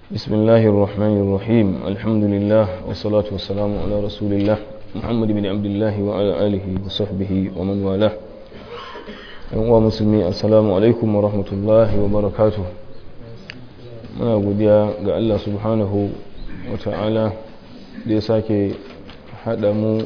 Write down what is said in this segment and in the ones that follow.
بسم الله الرحمن الرحيم الحمد لله والصلاة والسلام على رسول الله محمد بن عبد الله وعلى آله وصحبه ومن والاه ومسلمي السلام عليكم ورحمة الله وبركاته muna godiya ga Allah subhanahu wa ta'ala da ya sake haɗa mu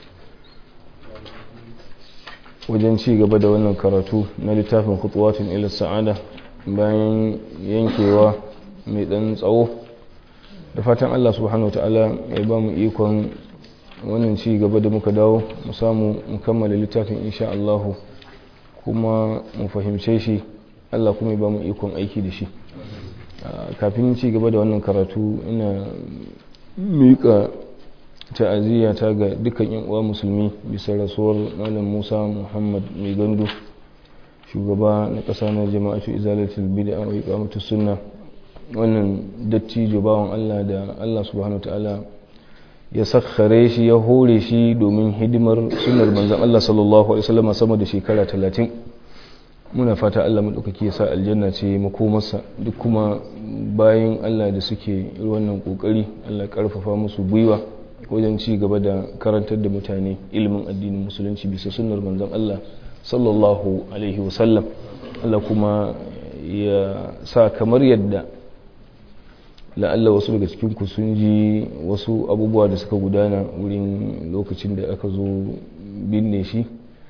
wajen ci gaba da wannan karatu na littafin kutuwatin ila sa'ada bayan yankewa mai ɗan tsawo da fatan Allah subhanahu wa ta'ala ya ba mu ikon wannan ci gaba da muka dawo mu samu mu kammala littafin insha Allah kuma mu fahimce shi Allah kuma ya ba mu ikon aiki da shi kafin ci gaba da wannan karatu ina miƙa ta'aziyya ta ga dukkan yan uwa musulmi bisa rasuwar malam Musa Muhammad mai gandu shugaba na ƙasa na jama'atu izalatul bid'a wa iqamatus sunna wannan dattijo bawan Allah da Allah subhanahu wataala ya sakhare shi ya hore shi domin hidimar sunnar manzon Allah sallallahu alaihi wasallam sama da shekara 30 muna fata Allah maɗaukaki ya sa aljanna ce makomarsa duk kuma bayan Allah da suke wannan ƙoƙari Allah ƙarfafa musu gwiwa wajen ci gaba da karantar da mutane ilimin addinin musulunci bisa sunnar manzon Allah sallallahu alaihi wasallam Allah kuma ya sa kamar yadda la'alla wasu daga cikinku sun ji wasu abubuwa da suka gudana wurin lokacin da aka zo binne shi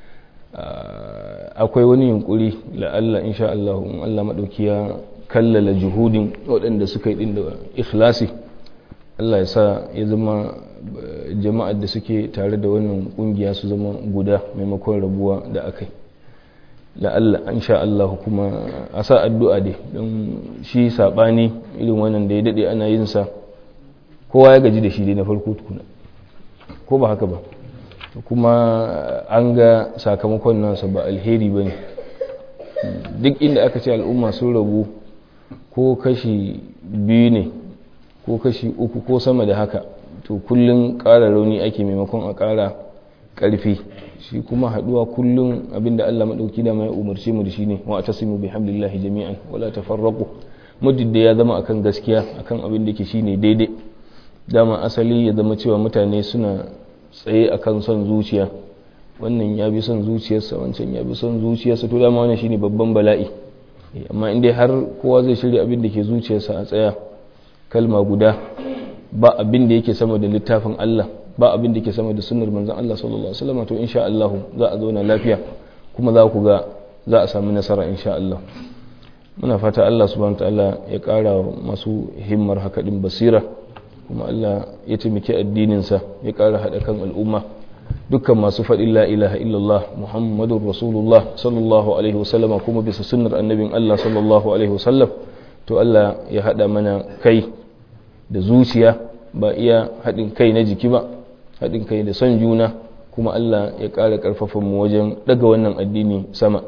akwai wani yunkuri la'alla insha Allah in Allah maɗauki ya kallala juhudin waɗanda suka yi ɗin da ikhlasi Allah ya sa ya zama jama'ar da suke tare da wannan ƙungiya su zama guda maimakon rabuwa da aka yi la'alla insha Allah kuma a sa addu'a dai don shi saɓani irin wannan da ya daɗe ana yin sa kowa ya gaji da shi dai na farko tukuna ko ba haka ba kuma an ga sakamakon nasa ba alheri ba ne duk inda aka ce al'umma sun rabu ko kashi biyu ne ko kashi uku ko sama da haka to kullum ƙara rauni ake maimakon a ƙara ƙarfi shi kuma haɗuwa kullum abinda Allah maɗauki da mai umarce mu da shi ne wa a tasimu bi hamdillahi jami'an wala tafarraqu muddin da ya zama akan gaskiya akan abin da ke shine daidai dama asali ya zama cewa mutane suna tsaye a kan son zuciya wannan ya bi son zuciyarsa wancan ya bi son zuciyarsa to dama wannan shine babban bala'i amma inda har kowa zai shirya abin da ke zuciyarsa a tsaya kalma guda ba abin da yake sama da littafin Allah ba abin da ke sama da sunnar manzon Allah sallallahu alaihi wasallam to insha Allah za a zauna lafiya kuma za ku ga za a samu nasara insha Allah muna fata Allah subhanahu ta'ala ya kara masu himmar haka din basira kuma Allah ya taimaki addininsa ya ƙara haɗa kan al'umma dukkan masu faɗin la ilaha illallah muhammadun rasulullah sallallahu alaihi wasallama kuma bisa sunnar annabin Allah sallallahu alaihi wasallam to Allah ya haɗa mana kai da zuciya ba iya haɗin kai na jiki ba haɗin kai da son juna kuma Allah ya ƙara ƙarfafa mu wajen ɗaga wannan addini sama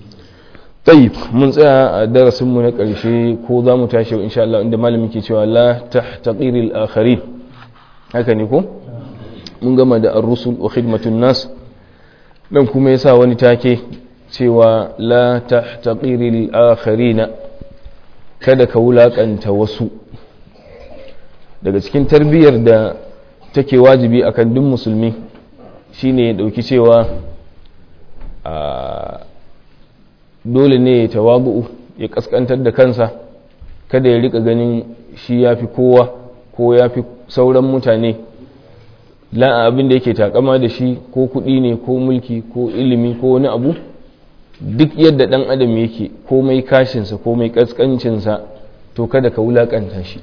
طيب mun tsaya a darasinmu na ƙarshe ko za mu tashi insha Allah inda malamin ke cewa la tahtaqiril akharin haka ne ko mun gama da ar-rusul wa khidmatun nas dan kuma yasa wani take cewa la tahtaqiril akharina kada ka wulakanta wasu daga cikin tarbiyyar da take wajibi akan duk musulmi shine ya dauki cewa a dole ne ya tawabu'u ya kaskantar da kansa kada ya rika ganin shi ya fi kowa ko ya fi sauran mutane la abin da yake takama da shi ko kuɗi ne ko mulki ko ilimi ko wani abu duk yadda ɗan adam yake komai kashinsa komai kaskancinsa to kada ka wulaƙanta shi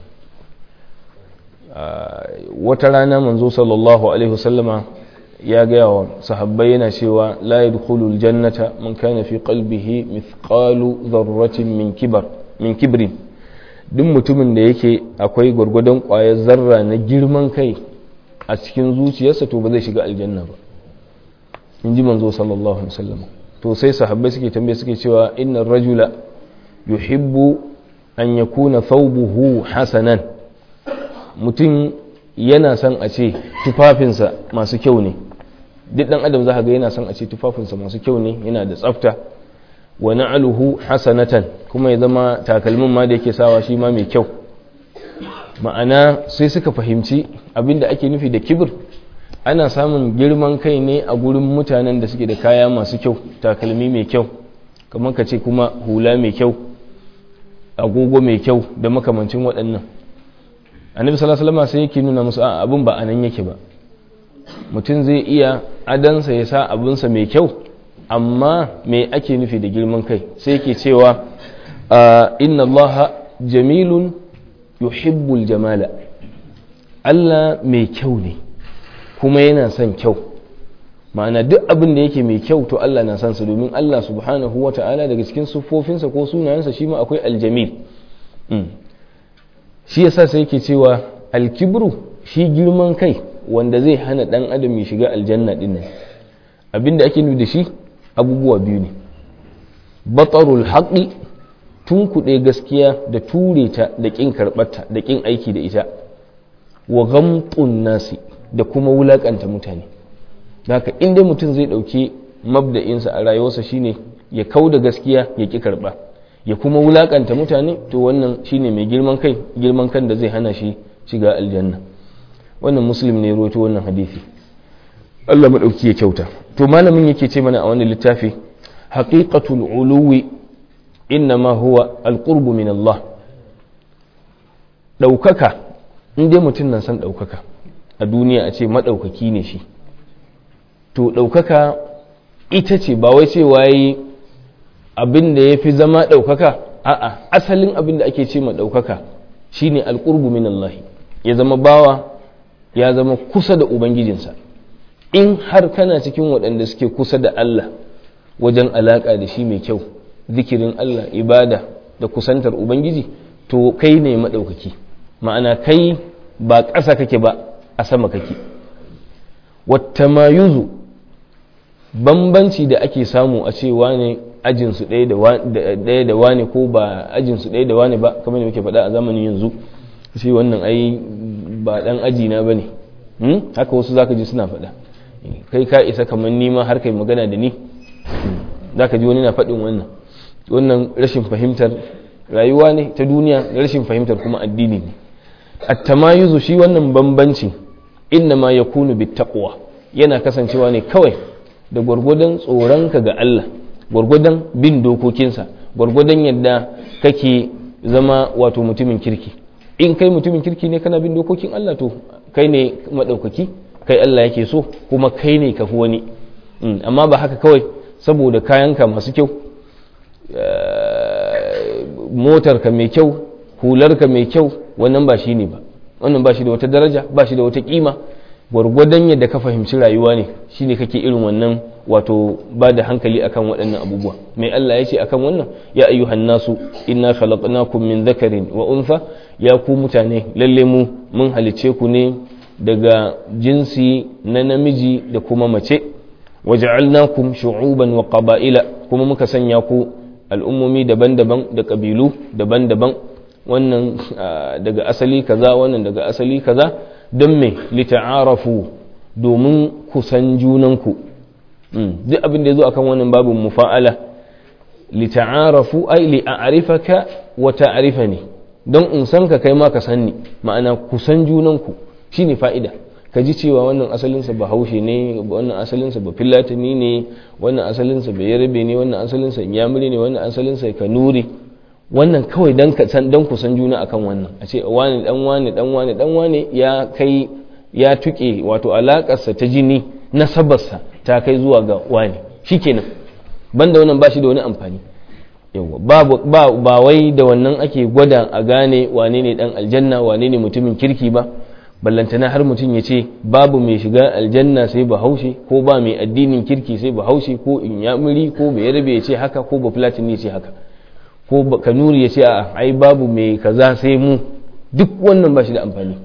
wata rana manzo sallallahu alaihi wasallama ya gaya wa sahabbai yana cewa la yadkhulul jannata man kana fi qalbihi mithqalu dharratin min kibar min kibrin duk mutumin da yake akwai gwargwadon ƙwayar zarra na girman kai a cikin zuciyarsa to ba zai shiga aljanna ba in ji manzo sallallahu alaihi wasallam to sai sahabbai suke tambaye suke cewa innar rajula yuhibbu an yakuna thawbuhu hasanan mutum yana son a ce tufafinsa masu kyau ne duk dan adam za ga yana son a ce tufafinsa masu kyau ne yana da tsafta wa na'aluhu hasanatan kuma ya zama takalmin ma da yake sawa shi ma mai kyau ma'ana sai suka fahimci abinda ake nufi da kibir ana samun girman kai ne a gurin mutanen da suke da kaya masu kyau takalmi mai kyau kamar ka ce kuma hula mai kyau agogo mai kyau da makamancin waɗannan annabi sallallahu alaihi wasallam sai yake nuna musu a abin ba anan yake ba mutum zai iya adansa ya sa abinsa mai kyau amma me ake nufi da girman kai sai yake cewa inna allaha jamilun yuhibbul jamala Allah mai kyau ne kuma yana son kyau ma'ana duk abin da yake mai kyau to Allah na son sa domin Allah subhanahu wa ta'ala daga cikin siffofinsa ko sunayensa shi ma akwai aljamil shi yasa sai yake cewa alkibru shi girman kai wanda zai hana dan adam ya shiga aljanna din nan abinda ake nufi da shi abubuwa biyu ne batarul haqqi tunkuɗe gaskiya da ture ta da ƙin karɓarta da ƙin aiki da ita wa gamtun nasi da kuma wulaƙanta mutane haka inda mutum zai ɗauki mabda'insa a rayuwarsa shine ya kau da gaskiya ya ƙi karɓa ya kuma wulaƙanta mutane to wannan shine mai girman kai girman kan da zai hana shi shiga aljanna wannan muslim ne roto wannan hadisi Allah maɗauki ya kyauta to malamin yake ce mana a wannan littafi haqiqatul uluwi innama huwa alqurbu min Allah ɗaukaka in dai mutum na san ɗaukaka a duniya a ce maɗaukaki ne shi to ɗaukaka ita ce ba wai cewa yi abin da ya fi zama ɗaukaka a'a asalin abin da ake ce ma ɗaukaka shine alqurbu min Allah ya zama bawa ya zama kusa da ubangijinsa in har kana cikin waɗanda suke kusa da Allah wajen alaƙa da shi mai kyau zikirin Allah ibada da kusantar Ubangiji to kai ne maɗaukaki ma'ana kai ba ƙasa kake ba a sama kake wata mayuzu bambanci da ake samu a ce wane ajinsu ɗaya da wane ko ba ajinsu ɗaya da wane ba kamar da muke faɗa a zamanin yanzu shi wannan ai ba ɗan ajina ba ne haka wasu zaka ji suna faɗa kai ka isa kamar nima har kai magana da ni zaka ji wani na faɗin wannan wannan rashin fahimtar rayuwa ne ta duniya da rashin fahimtar kuma addini ne at-tamayuzu shi wannan bambanci inna ma yakunu bittaqwa yana kasancewa ne kawai da gwargwadon tsoronka ga Allah gwargwadon bin dokokinsa gwargwadon yadda kake zama wato mutumin kirki in kai mutumin kirki ne kana bin dokokin Allah to kai ne madaukaki kai Allah yake so kuma kai ne kafi wani amma ba haka kawai saboda kayanka masu kyau motarka mai kyau hularka mai kyau wannan ba shi ne ba wannan ba shi da wata daraja ba shi da wata kima gwargwadon yadda ka fahimci rayuwa ne shine kake irin wannan wato ba da hankali akan waɗannan abubuwa mai Allah ya ce akan wannan ya ayyuhan nasu inna khalaqnakum min dhakarin wa untha ya ku mutane lalle mu mun halice ku ne daga jinsi na namiji da kuma mace waja'alnakum shu'uban wa qaba'ila kuma muka sanya ku al'ummomi daban-daban da kabilu daban-daban wannan daga asali kaza wannan daga asali kaza don me lita'arafu domin kusan junanku duk abin da ya zo akan wannan babin mufa'ala lita'arafu ai li'arifaka wa ta'rifani don in san ka kai ma ka san ni ma'ana kusan junanku shine fa'ida ka ji cewa wannan asalinsa ba haushe ne wannan asalinsa ba filatini ne wannan asalinsa ba yarbe ne wannan asalinsa yamuri ne wannan asalinsa kanuri wannan kawai dan ka san dan ku san juna akan wannan a ce wani dan wani dan wani dan wani ya kai ya tuke wato alakarsa ta jini nasabarsa ta kai zuwa ga wani shikenan banda wannan ba shi da wani amfani yawa ba ba wai da wannan ake gwada a gane wane ne dan aljanna wane ne mutumin kirki ba ballantana har mutum ya ce babu mai shiga aljanna sai bahaushe ko ba mai addinin kirki sai bahaushe ko inyamuri ko bai rabe ya ce haka ko ba platin ya ce haka ko kanuri ya ce a ai babu mai kaza sai mu duk wannan ba shi da amfani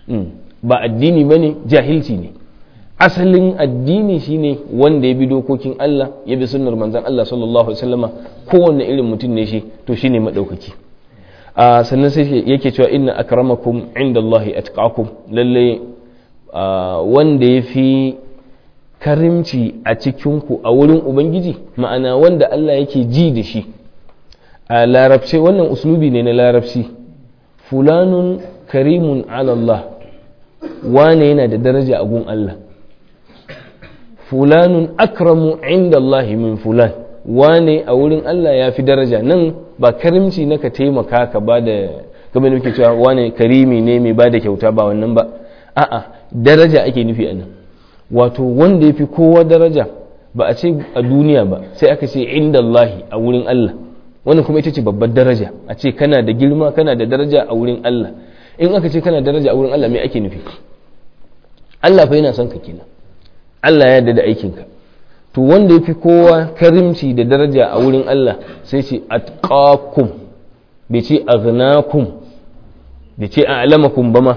ba addini ba ne jahilci ne asalin addini shine wanda ya bi dokokin Allah ya bi sunnar manzon Allah sallallahu alaihi wasallama kowanne irin mutum ne shi to shine madaukaki a sannan sai yake cewa inna akramakum indallahi atqakum lalle wanda ya fi karimci a cikinku a wurin ubangiji ma'ana wanda Allah yake ji da shi a larabce wannan uslubi ne na larabci fulanun karimun ala Allah wane yana da daraja a gun Allah fulanun akramu inda Allah min fulan wane a wurin Allah ya fi daraja nan ba karimci na ka taimaka ka ba da kamar muke cewa wane karimi ne mai ba da kyauta ba wannan ba a'a daraja ake nufi a nan wato wanda ya fi kowa daraja ba a ce a duniya ba sai aka ce inda Allah a wurin Allah wannan kuma ita ce babbar daraja a ce kana da girma kana da daraja a wurin Allah in aka ce kana daraja a wurin Allah me ake nufi Allah fa yana son ka kenan Allah ya yarda da aikinka to wanda ya fi kowa karimci da daraja a wurin Allah sai ce atqakum bai ce aghnakum bai ce a'lamakum ba ma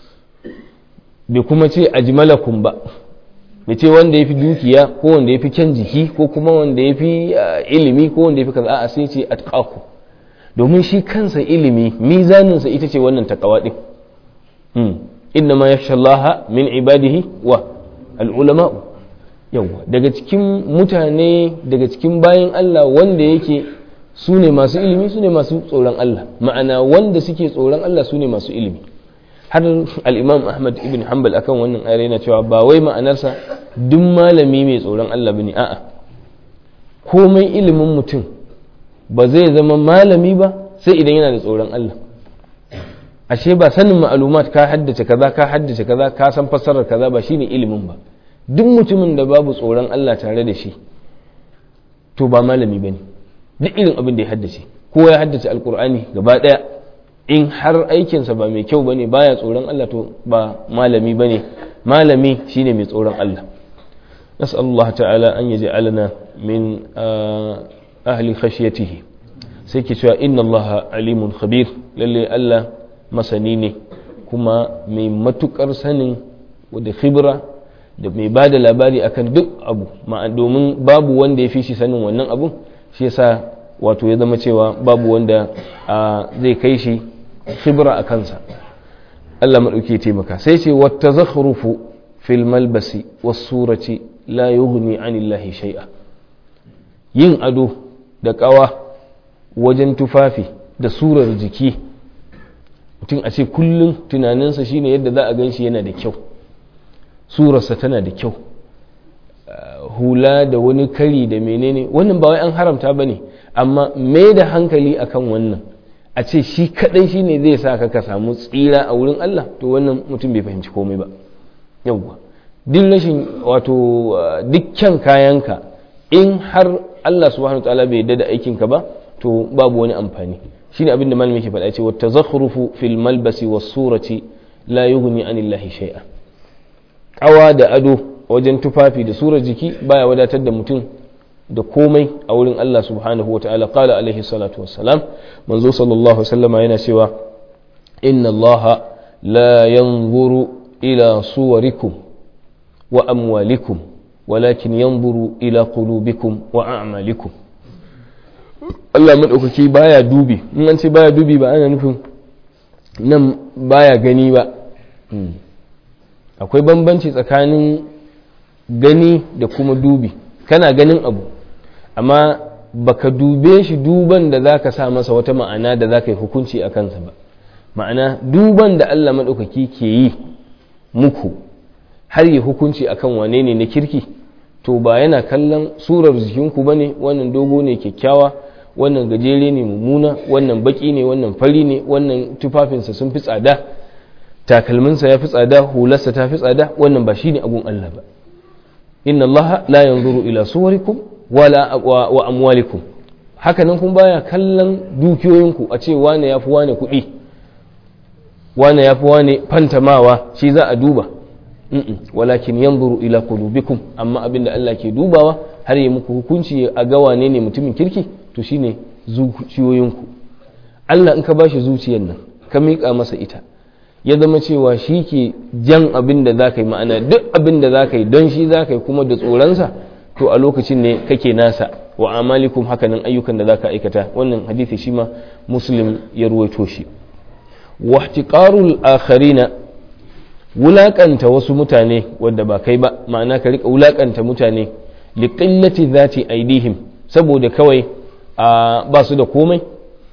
bai kuma ce ajmalakum ba bai ce wanda ya fi dukiya ko wanda ya fi kyan jiki ko kuma wanda ya fi ilimi ko wanda ya fi kaza a sai ce atqakum domin shi kansa ilimi mizaninsa ita ce wannan takawa din inna ma yakhsha Allah min ibadihi wa al-ulama yawa daga cikin mutane daga cikin bayan Allah wanda yake su ne masu ilimi su ne masu tsoron Allah ma'ana wanda suke tsoron Allah su ne masu ilimi har al-imam Ahmad ibn Hanbal akan wannan ayar yana cewa ba wai ma'anarsa duk malami mai tsoron Allah bane a'a komai ilimin mutum ba zai zama malami ba sai idan yana da tsoron Allah ashe ba sanin ma'alumat ka haddace kaza ka haddace kaza ka san fassarar kaza ba shine ilimin ba duk mutumin da babu tsoron Allah tare da shi to ba malami bane duk irin abin da ya haddace ko ya haddace alkur'ani gaba daya in har aikinsa ba mai kyau bane baya tsoron Allah to ba malami bane malami shine mai tsoron Allah نسأل الله تعالى أن يجعلنا من أهل خشيته سيكي إن الله عليم خبير للي ألا مسنيني كما من متكر سن ودي خبرة da mai ba da labari akan duk abu domin babu wanda ya fi shi sanin wannan abun shi yasa wato ya zama cewa babu wanda zai kai shi khibra a kansa Allah maɗauki taimaka sai ce wata zakhrufu fil malbasi was surati la yughni anillahi shay'a yin ado da ƙawa wajen tufafi da surar jiki mutum a ce kullum tunaninsa shine yadda za a gan shi yana da kyau surarsa tana da kyau hula da wani kari da menene wannan ba wai an haramta ba ne amma mai da hankali akan wannan a ce shi kadai shine zai sa ka ka samu tsira a wurin Allah to wannan mutum bai fahimci komai ba yawwa duk rashin wato dukkan kayanka in har Allah subhanahu ta'ala bai yarda da aikinka ba to babu wani amfani shine abin da malami yake faɗa ce wa tazakhrufu fil malbasi was surati la yughni anillahi shay'a kawa da ado wajen tufafi da surar jiki baya wadatar da mutum da komai a wurin Allah subhanahu wata'ala qala alaihi salatu wassalam manzo sallallahu alaihi wasallama yana cewa inna Allah la yanzuru ila suwarikum wa amwalikum walakin yanzuru ila qulubikum wa a'malikum Allah madaukaki baya dubi in an ce baya dubi ba ana nufin nan baya gani ba akwai bambanci tsakanin gani da kuma dubi kana ganin abu amma baka dube shi duban da zaka sa masa wata ma'ana da zaka yi hukunci a kansa ba ma'ana duban da Allah maɗaukaki ke yi muku har yi hukunci akan wane ne na kirki to ba yana kallon surar jikinku ba ne wannan dogo ne kyakkyawa wannan gajere ne mummuna wannan baki ne wannan fari ne wannan tufafinsa sun fi tsada takalminsa ya fi tsada hularsa ta fi tsada wannan ba shi ne abun Allah ba inna Allah la yanzuru ila suwarikum wala wa amwalikum haka nan kun baya kallon dukiyoyinku a ce wane yafi wane kuɗi wane yafi wane fantamawa shi za a duba walakin yanzuru ila qulubikum amma abinda Allah ke dubawa har yi muku hukunci a ga wane ne mutumin kirki to shine zuciyoyinku Allah in ka bashi zuciyar nan ka miƙa masa ita ya zama cewa shi ke jan abin da za ka yi ma'ana duk abin da za ka yi don shi za ka yi kuma da tsoronsa to a lokacin ne kake nasa wa amalikum hakanan ayyukan da za ka aikata wannan hadithi shi ma muslim ya ruwaito shi wa ihtiqarul akharina wulakanta wasu mutane wanda ba kai ba ma'ana ka rika wulakanta mutane li qillati dhati aidihim saboda kawai ba su da komai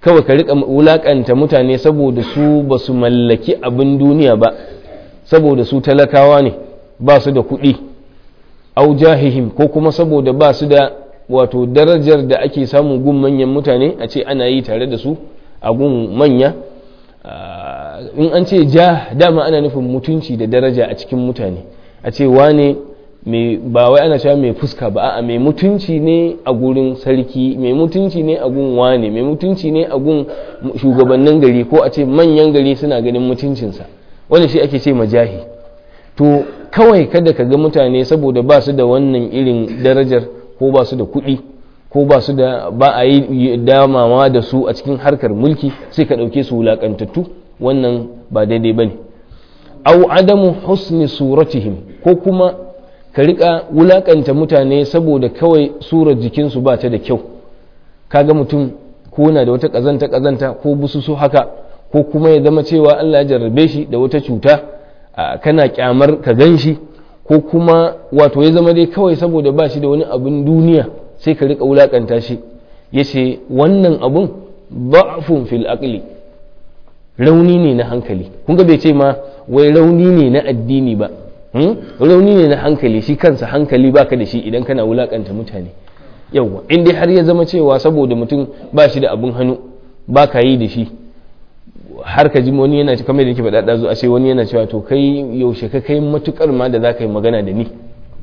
kawai ka rika wulakanta mutane saboda su ba su mallaki abin duniya ba saboda su talakawa ne ba su da kuɗi au jahihim ko kuma saboda ba su da wato darajar da ake samun gun manyan mutane a ce ana yi tare da su a gun manya in an ce ja dama ana nufin mutunci da daraja a cikin mutane a ce wane ba wai ana cewa mai fuska ba a mai mutunci ne a gurin sarki mai mutunci ne a gun wane mai mutunci ne a gun shugabannin gari ko a ce manyan gari suna ganin mutuncinsa wanda shi ake ce majahi to kawai kada ka ga mutane saboda ba su da wannan irin darajar ko ba su da kuɗi ko ba su da ba a yi damawa da su a cikin harkar mulki sai ka ɗauke su wulaƙantattu wannan ba daidai ba ne au adamu husni suratihim ko kuma ka riƙa wulaƙanta mutane saboda kawai surar jikinsu ba ta da kyau kaga mutum ko na da wata ƙazanta ƙazanta ko bususu haka ko kuma ya zama cewa Allah ya jarrabe shi da wata cuta kana kyamar ka gan shi ko kuma wato ya zama dai kawai saboda ba shi da wani abin duniya sai ka rika wulakanta shi ya ce wannan abun ba'fun fil aqli rauni ne na hankali kun ga bai ce ma wai rauni ne na addini ba rauni ne na hankali shi kansa hankali baka da shi idan kana wulakanta mutane yawwa in dai har ya zama cewa saboda mutum ba shi da abin hannu ba ka yi da shi har ka ji wani yana kamar da yake faɗa ɗazu a ce wani yana cewa to kai yaushe ka kai matukar ma da za ka yi magana da ni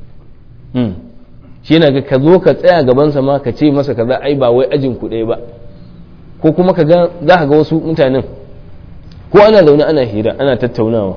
shi yana ga ka zo ka tsaya gabansa ma ka ce masa kaza ai ba wai ajin ku ɗaya ba ko kuma ka ga za ka ga wasu mutanen ko ana zaune ana hira ana tattaunawa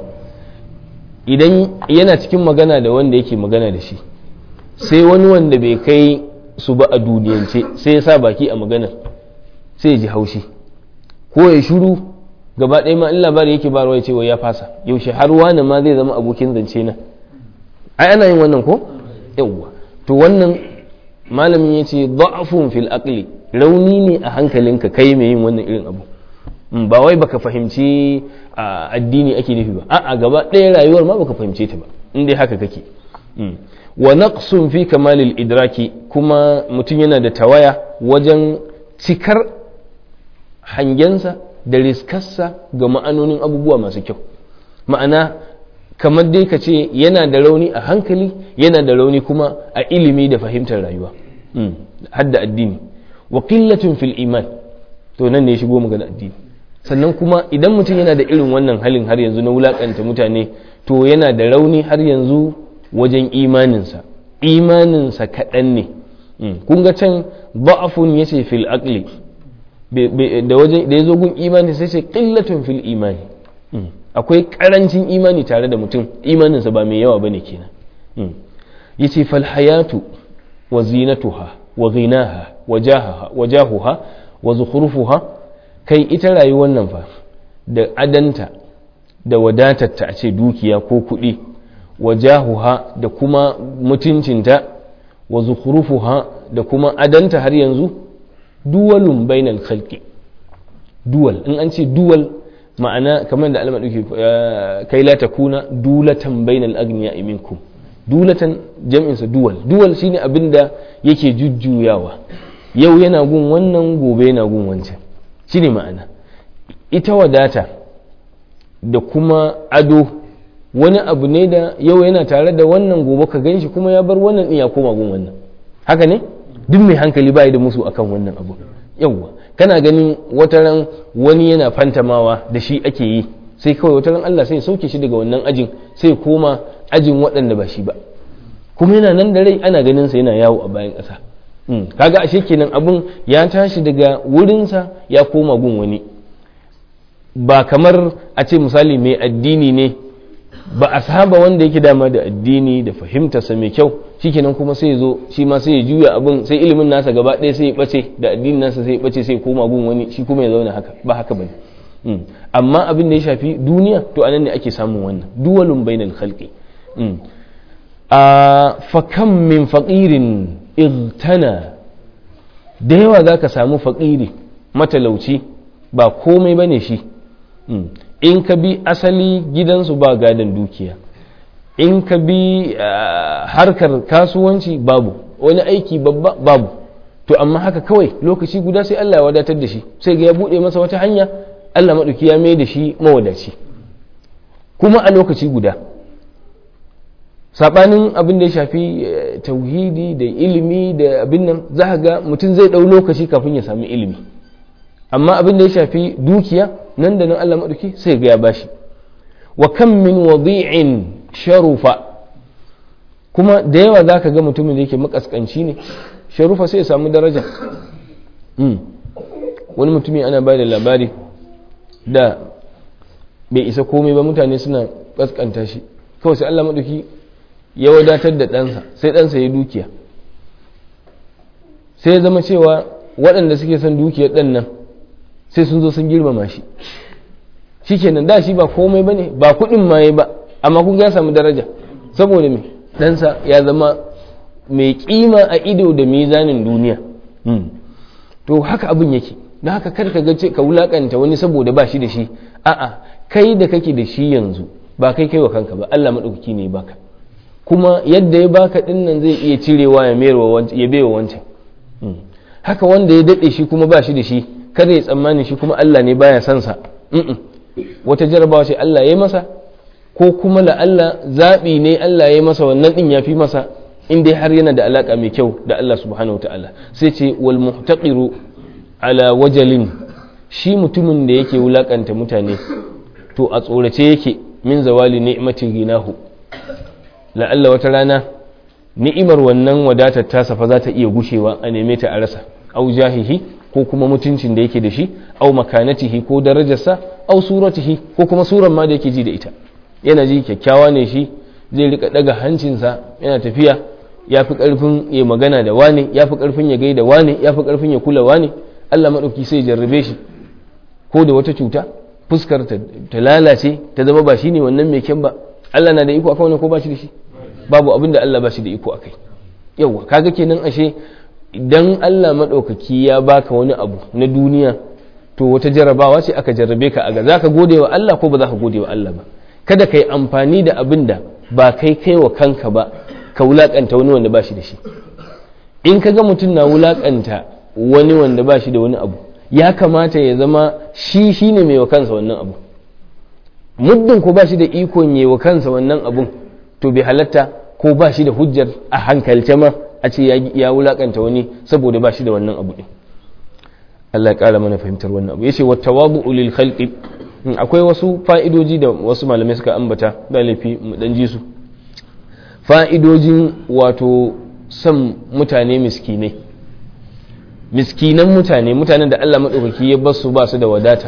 idan yana cikin magana da wanda yake magana da shi sai wani wanda bai kai su ba a duniyance sai ya sa baki a maganar sai ya ji haushi ko ya shuru gaba ɗaya ma in labari yake ba ya ce wai ya fasa yaushe har wani ma zai zama abokin zance na ai ana yin wannan ko yawwa to wannan malamin ya ce da'afun fil aqli rauni ne a hankalinka kai mai yin wannan irin abu ba wai baka fahimci addini ake nufi ba a'a gaba ɗaya rayuwar ma baka fahimce ta ba in dai haka kake wa naqsun fi kamalil idraki kuma mutum yana da tawaya wajen cikar hangensa da riskarsa ga ma'anonin abubuwa masu kyau ma'ana kamar dai ka ce yana da rauni a hankali yana da rauni kuma a ilimi da fahimtar rayuwa hadda addini wa qillatun fil iman to nan ne ya shigo magana addini sannan kuma idan mutum yana da irin wannan halin har yanzu na wulakanta mutane to yana da rauni har yanzu wajen imaninsa imaninsa kaɗan ne kun ga can ba'afun ya ce fil aqli da wajen da ya zo gun imani sai ce qillatun fil imani akwai karancin imani tare da mutum imaninsa ba mai yawa bane kenan yace fal hayatu wa zinatuha wa ghinaha wa jahaha wa jahuha wa zukhrufuha kai ita rayuwar nan fa da adanta da wadatarta a ce dukiya ko kuɗi wa jahuha da kuma mutuncinta wa zukhrufuha da kuma adanta har yanzu duwalun bainal khalqi duwal in an ce duwal ma'ana kamar da alama duke kai la takuna dulatan bainal agniya minkum dulatan jam'insa duwal duwal shine abin da yake jujjuyawa yau yana gun wannan gobe yana gun wancan shine ma'ana ita wadata da kuma ado wani abu ne da yau yana tare da wannan gobe ka ganshi kuma ya bar wannan din ya koma gun wannan haka ne duk mai hankali bai da musu akan wannan abu yawwa kana ganin wataran wani yana fantamawa da shi ake yi sai kawai wataran Allah sai sauke shi daga wannan ajin sai koma ajin waɗanda ba shi ba kuma yana nan da rai ana ganin sa yana yawo a bayan ƙasa kaga ashe kenan abun ya tashi daga wurinsa ya koma gun wani ba kamar a ce misali mai addini ne ba a saba wanda yake dama da addini da fahimtarsa mai kyau shikenan kuma sai ya zo shi ma sai ya juya abin sai ilimin nasa gaba ɗaya sai ya ɓace da addinin nasa sai ya ɓace sai ya koma gun wani shi kuma ya zauna haka ba haka bane amma abin da ya shafi duniya to anan ne ake samun wannan duwalun bainal khalqi a fakam min faqirin igtana da yawa zaka samu faƙiri matalauci ba komai bane shi in ka bi asali gidansu ba gadon dukiya in ka bi harkar kasuwanci babu wani aiki babba babu to amma haka kawai lokaci guda sai Allah ya wadatar da shi sai ga ya buɗe masa wata hanya Allah maɗauki ya mai da shi mawadaci kuma a lokaci guda saɓanin abin da ya shafi tauhidi da ilimi da abin nan za ga mutum zai ɗau lokaci kafin ya sami ilimi amma abin da ya shafi dukiya nan da nan Allah maɗauki sai ga ya bashi wa kam min wadi'in sharufa kuma da yawa za ka ga mutumin da yake makaskanci ne sharufa sai ya samu daraja wani mutumi ana ba da labari da bai isa komai ba mutane suna kaskanta shi kawai sai Allah maɗauki ya wadatar da ɗansa sai ɗansa ya dukiya sai ya zama cewa waɗanda suke son dukiyar ɗan nan sai sun zo sun girmama shi shi kenan da shi ba komai ba ne ba kuɗin ma ya ba amma kun ya samu daraja saboda me ɗansa ya zama mai kima a ido da mizanin duniya to haka abin yake da haka kar ka ga ka wulakanta wani saboda ba shi da shi a'a kai da kake da shi yanzu ba kai kai wa kanka ba Allah madaukaki ne baka kuma yadda ya baka din nan zai iya cirewa ya mayarwa wancan ya baiwa wancan haka wanda ya dade shi kuma ba shi da shi kada ya tsammani shi kuma Allah ne baya son sa wata jarabawa ce Allah ya masa ko kuma la Allah zaɓi ne Allah ya masa wannan ɗin ya fi masa in dai har yana da alaƙa mai kyau da Allah subhanahu ta'ala sai ce wal muhtaqiru ala wajalin shi mutumin da yake wulakanta mutane to a tsorace yake min zawali ni'mati ginahu la'alla wata rana ni'imar wannan wadatar tasa fa za ta iya gushewa a neme ta a rasa au jahihi ko kuma mutuncin da yake da shi au makanatihi ko darajarsa au suratihi ko kuma suran ma da yake ji da ita yana ji kyakkyawa ne shi zai rika daga hancinsa yana tafiya ya fi karfin ya magana da wane ya fi karfin ya gaida wane ya fi karfin ya kula wane Allah maɗauki sai jarrabe shi ko da wata cuta fuskar ta lalace ta zama ba shi ne wannan mai kyan ba Allah na da iko akan wani ko ba shi da shi babu abin da Allah ba shi da iko akai yawa kaga kenan ashe idan Allah maɗaukaki ya baka wani abu na duniya to wata jarrabawa ce aka jarrabe ka aga za ka gode wa Allah ko ba za ka gode wa Allah ba kada ka yi amfani da abin da ba kai kai wa kanka ba ka wulakanta wani wanda ba shi da shi in ka ga mutum na wulakanta wani wanda ba shi da wani abu ya kamata ya zama shi shi ne mai wa kansa wannan abu muddin ko ba shi da ikon yi wa kansa wannan abun to bai halatta ko ba shi da hujjar a hankalce ma a ce ya wulakanta wani saboda ba shi da wannan abu ɗin Allah ya ƙara mana fahimtar wannan abu yace wa tawabu lil khalqi akwai wasu fa'idoji da wasu malamai suka ambata da laifi mu dan ji su fa'idojin wato son mutane miskinai miskinan mutane mutanen da Allah maɗaukaki ya basu ba su da wadata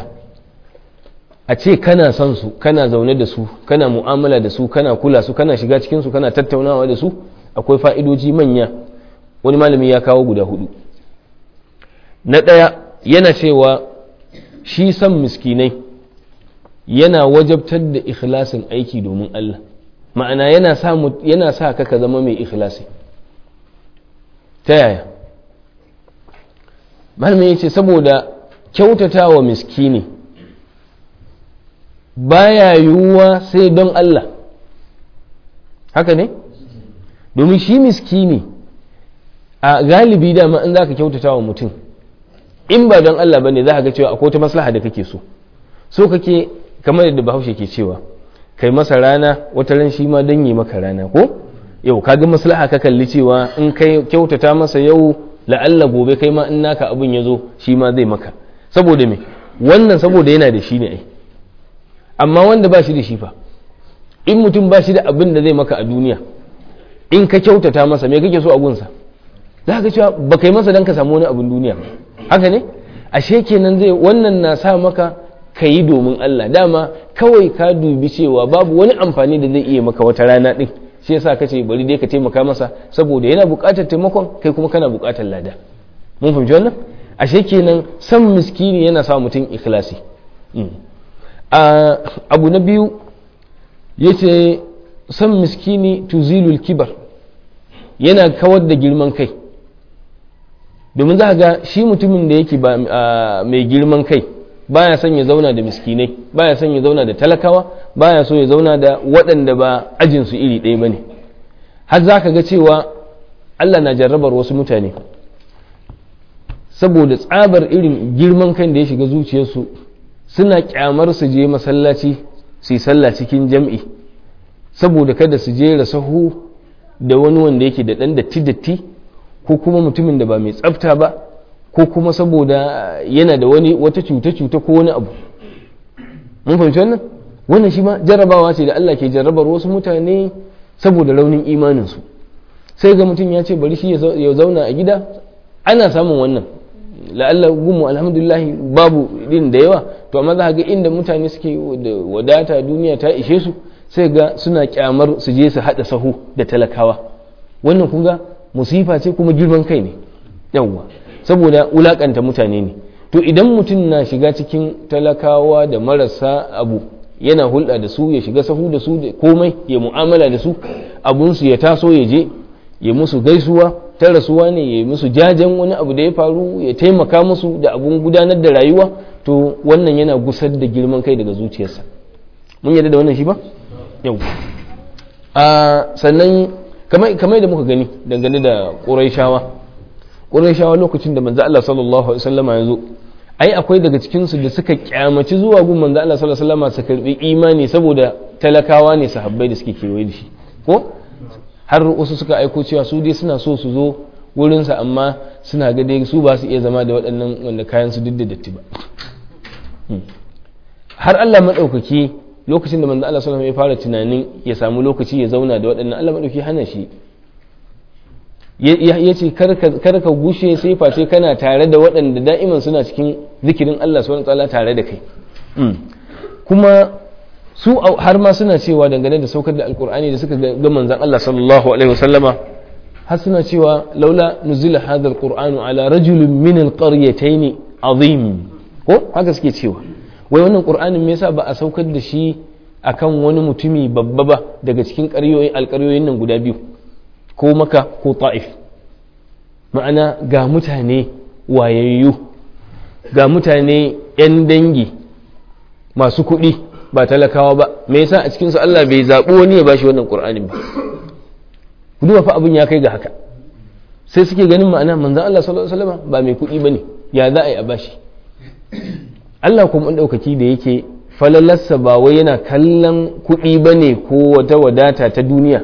a ce kana son su kana zaune da su kana mu'amala da su kana kula su kana shiga cikin su kana tattaunawa da su akwai fa'idoji manya wani malami ya kawo guda hudu na ɗaya yana cewa shi son miskinai yana wajabtar da ikhlasin aiki domin Allah ma'ana yana sa yana sa ka ka zama mai ikhlasi ta yaya malami ya ce saboda kyautata wa miskini baya yiwuwa sai don Allah haka ne domin shi miskini a galibi dama in za ka kyautata wa mutum in ba don Allah ba ne za ka ga cewa akwai wata maslaha da kake so so kake kamar yadda bahaushe ke cewa kai masa rana wata ran shi ma don yi maka rana ko yau ka ga maslaha ka kalli cewa in kai kyautata masa yau la'alla gobe kai ma in naka abin ya zo shi ma zai maka saboda me wannan saboda yana da shi ne ai amma wanda ba shi da shi fa in mutum ba shi da abin da zai maka a duniya in ka kyautata masa me kake so a gunsa za ka cewa ba kai masa don ka samu wani abin duniya haka ne ashe kenan zai wannan na sa maka ka yi domin Allah dama kawai ka dubi cewa babu wani amfani da zai iya maka wata rana din shi yasa ka ce bari dai ka taimaka masa saboda yana buƙatar taimakon kai kuma kana buƙatar lada mun fahimci wannan ashe kenan san miskini yana sa mutum ikhlasi abu na biyu yace san miskini tuzilul kibar yana kawar da girman kai domin za ga shi mutumin da yake mai girman kai baya son ya zauna da miskinai baya son ya zauna da talakawa baya so ya zauna da waɗanda ba ajinsu iri ɗaya ba ne har za ka ga cewa allah na jarrabar wasu mutane saboda tsabar irin girman kan da ya shiga zuciyarsu suna kyamar su je masallaci su yi sallah cikin jam'i saboda kada su je sahu da wani wanda yake da ɗan datti-datti ko kuma mutumin da ba mai tsafta ba ko kuma saboda yana da wani wata cuta-cuta ko wani abu mun fahimci wannan wannan shi ma jarrabawa ce da Allah ke jarrabar wasu mutane saboda raunin imaninsu sai ga mutum ya ce bari shi ya zauna a gida ana samun wannan la'alla gumu alhamdulillah babu din da yawa to amma za ga inda mutane suke da wadata duniya ta ishe su sai ga suna kyamar su je su haɗa sahu da talakawa wannan kun ga musifa ce kuma girman kai ne yawwa saboda wulakanta mutane ne to idan mutum na shiga cikin talakawa da marasa abu yana hulɗa da su ya shiga sahu da su da komai ya mu'amala da su abunsu ya taso ya je ya musu gaisuwa ta rasuwa ne ya musu jajen wani abu da ya faru ya taimaka musu da abun gudanar da rayuwa to wannan yana gusar da girman kai daga zuciyarsa mun yarda da wannan shi ba yau a sannan kamar da muka gani dangane da ƙuraishawa ƙuraishawa lokacin da manzo Allah sallallahu alaihi wasallama ya zo ai akwai daga cikin su da suka kyamaci zuwa gun manzo Allah sallallahu alaihi wasallama su karbi imani saboda talakawa ne sahabbai da suke kewaye da shi ko har wasu suka aiko cewa su dai suna so su zo wurinsa amma suna ga dai su ba su iya zama da waɗannan wanda kayan su duk da datti ba har Allah maɗaukaki lokacin da manzo Allah sallallahu alaihi ya fara tunanin ya samu lokaci ya zauna da waɗannan Allah maɗauki hana shi ya ce kar ka gushe sai face kana tare da waɗanda da'iman suna cikin zikirin Allah subhanahu wa ta'ala tare da kai kuma su har ma suna cewa dangane da saukar da alkur'ani da suka ga manzan Allah sallallahu alaihi wasallama har suna cewa laula nuzila hadha alqur'anu ala rajulin min alqaryatayn azim ko haka suke cewa wai wannan qur'anin me yasa ba a saukar da shi akan wani mutumi babba ba daga cikin ƙaryoyin alƙaryoyin nan guda biyu ko maka ko ta'if ma'ana ga mutane wayayyu ga mutane 'yan dangi masu kuɗi ba talakawa ba me yasa a cikinsu Allah bai zaɓi wani ya bashi wannan ƙur'anin ba ku duba fa abin ya kai ga haka sai suke ganin ma'ana manzon Allah sallallahu alaihi wasallam ba mai kuɗi bane ya za a yi a bashi Allah kuma ɗaukaki da yake falalarsa ba wai yana kallon kuɗi bane ko wata wadata ta duniya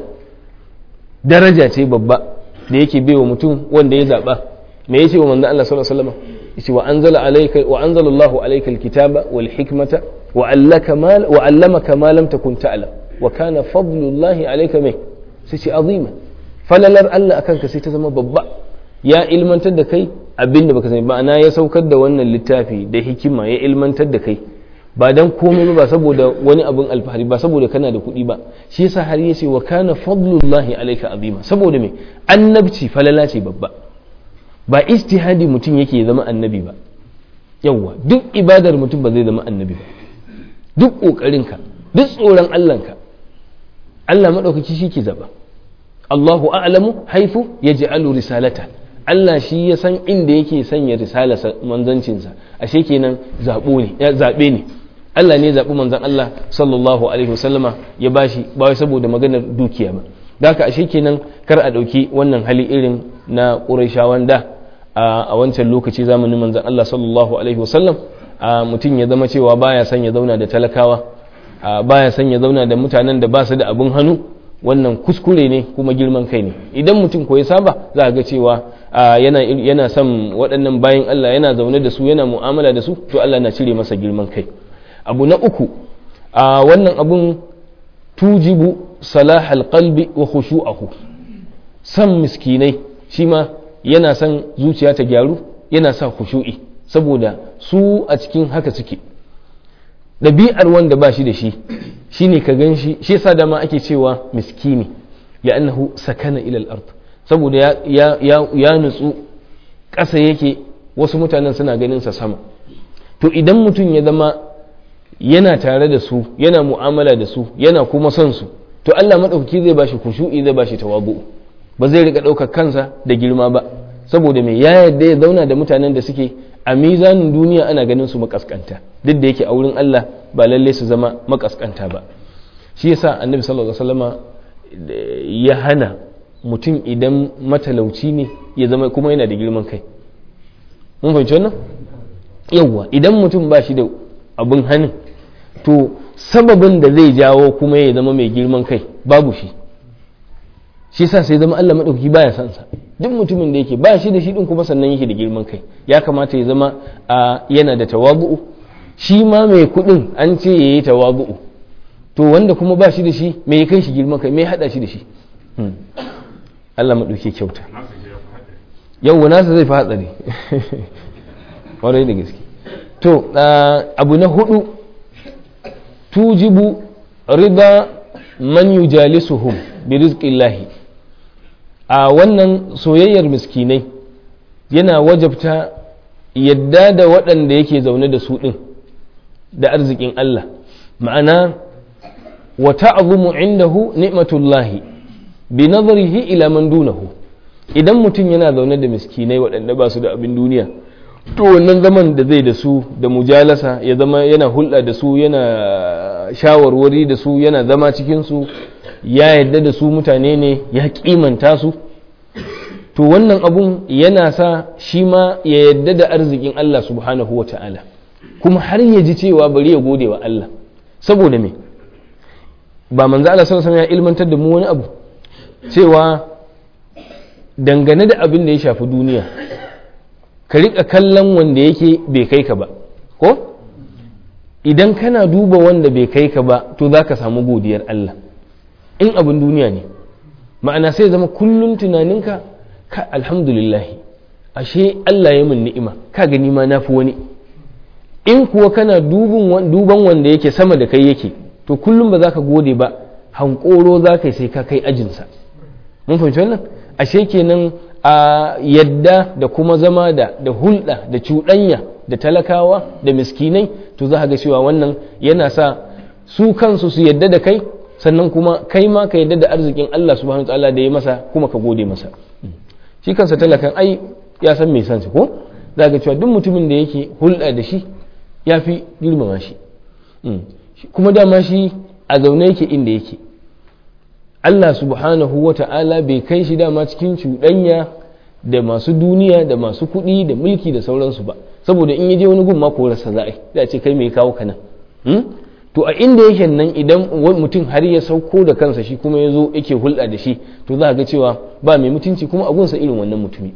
daraja ce babba da yake baiwa mutum wanda ya zaɓa me yace wa manzon Allah sallallahu alaihi wasallam yace wa anzala alayka wa anzala Allahu alayka alkitaba wal hikmata wa allaka ma wa allamaka ma lam takun ta'lam wa kana fadlullahi alayka mai sai ce azima falalar Allah akan ka sai ta zama babba ya ilmantar da kai abinda baka sani ma'ana ya saukar da wannan littafi da hikima ya ilmantar da kai ba dan komai ba saboda wani abin alfahari ba saboda kana da kuɗi ba shi yasa har yace wa kana fadlullahi alayka azima saboda me annabci falala ce babba ba istihadi mutum yake zama annabi ba yawwa duk ibadar mutum ba zai zama annabi ba duk ƙoƙarinka duk tsoron Allahnka Allah maɗaukaki shi ke zaɓa Allahu a'lamu haifu ya ji'alu risalata Allah shi ya san inda yake sanya risala manzancinsa ashe kenan zaɓo ne ya zaɓe ne Allah ne zaɓi manzan Allah sallallahu alaihi wasallama ya bashi ba wai saboda maganar dukiya ba da haka ashe kenan kar a ɗauki wannan hali irin na ƙurayshawan da a wancan lokaci zamanin manzan Allah sallallahu alaihi wasallam mutum ya zama cewa baya son ya zauna da talakawa baya son ya zauna da mutanen da ba su da abin hannu wannan kuskure ne kuma girman kai ne idan mutum ko ya saba za ga cewa yana yana son waɗannan bayan Allah yana zaune da su yana mu'amala da su to Allah na cire masa girman kai abu na uku a wannan abun tujibu salahal qalbi wa khushu'ahu san miskinai shi ma yana son zuciya ta gyaru yana sa khushu'i saboda su a cikin haka suke ɗabi'ar wanda ba shi da shi shine ka gan shi shi yasa dama ake cewa miskini li'annahu sakana ila al-ard saboda ya ya ya nutsu ƙasa yake wasu mutanen suna ganin sa sama to idan mutum ya zama yana tare da su yana mu'amala da su yana kuma son su to Allah madaukaki zai bashi kushu'i zai bashi tawabu ba zai rika ɗaukar kansa da girma ba saboda me ya yarda ya zauna da mutanen da suke a mizanin duniya ana ganin su makaskanta duk da yake a wurin Allah ba lalle su zama makaskanta ba shi yasa annabi sallallahu alaihi wasallama ya hana mutum idan matalauci ne ya zama kuma yana da girman kai mun fahimci wannan yawwa idan mutum ba shi da abin hannun to sababin da zai jawo kuma ya zama mai girman kai babu shi shi sa sai zama Allah maɗauki baya son sa duk mutumin da yake ba shi da shi din kuma sannan yake da girman kai ya kamata ya zama a yana da tawabu'u shi ma mai kuɗin an ce yayi tawabu'u to wanda kuma ba shi da shi me ya kai shi girman kai me ya hada shi da shi Allah maɗauki kyauta yau nasa zai fi hatsari ƙwarai da gaske to abu na hudu tujibu rida man yujalisuhum bi rizqillahi a wannan soyayyar miskinai yana wajabta yadda da waɗanda yake zaune da su ɗin da arzikin Allah ma'ana wa ta'zumu indahu ni'matullahi bi nazarihi ila man dunahu idan mutum yana zaune da miskinai waɗanda ba su da abin duniya to wannan zaman da zai da su da mujalasa ya zama yana hulɗa da su yana shawarwari da su yana zama cikinsu ya yadda da su mutane ne ya kimanta su to wannan abun yana sa shi ma ya yadda da arzikin Allah subhanahu wa ta'ala kuma har ya ji cewa bari ya gode wa Allah saboda me ba manzo Allah sallallahu alaihi ya ilmantar da mu wani abu cewa dangane da abin da ya shafi duniya ka riƙa kallon wanda yake bai kai ka ba ko idan kana duba wanda bai kai ka ba to za ka samu godiyar Allah in abin duniya ne ma'ana sai zama kullum tunaninka ka alhamdulillah ashe Allah ya min ni'ima ka gani ma na fi wani in kuwa kana duban wanda yake sama da kai yake to kullum ba za ka gode ba hankoro za ka yi sai ka kai ajinsa mun fahimci wannan ashe kenan a yadda da kuma zama da da hulɗa da cuɗanya da talakawa da miskinai to za ga cewa wannan yana sa su kansu su yadda da kai sannan kuma kai ma ka yadda da arzikin Allah subhanahu ta'ala da ya masa kuma ka gode masa shi kansa talakan ai ya san mai sansa ko za ga cewa duk mutumin da yake hulɗa da shi ya fi girmama shi kuma dama shi a zaune yake inda yake Allah subhanahu wa ta'ala bai kai shi dama cikin cuɗanya da masu duniya da masu kuɗi da mulki da sauransu ba saboda in je wani gun ma korarsa za a yi da ce kai mai kawo kana to a inda yake nan idan mutum har ya sauko da kansa shi kuma ya zo yake hulɗa da shi to za a ga cewa ba mai mutunci kuma a gunsa irin wannan mutumi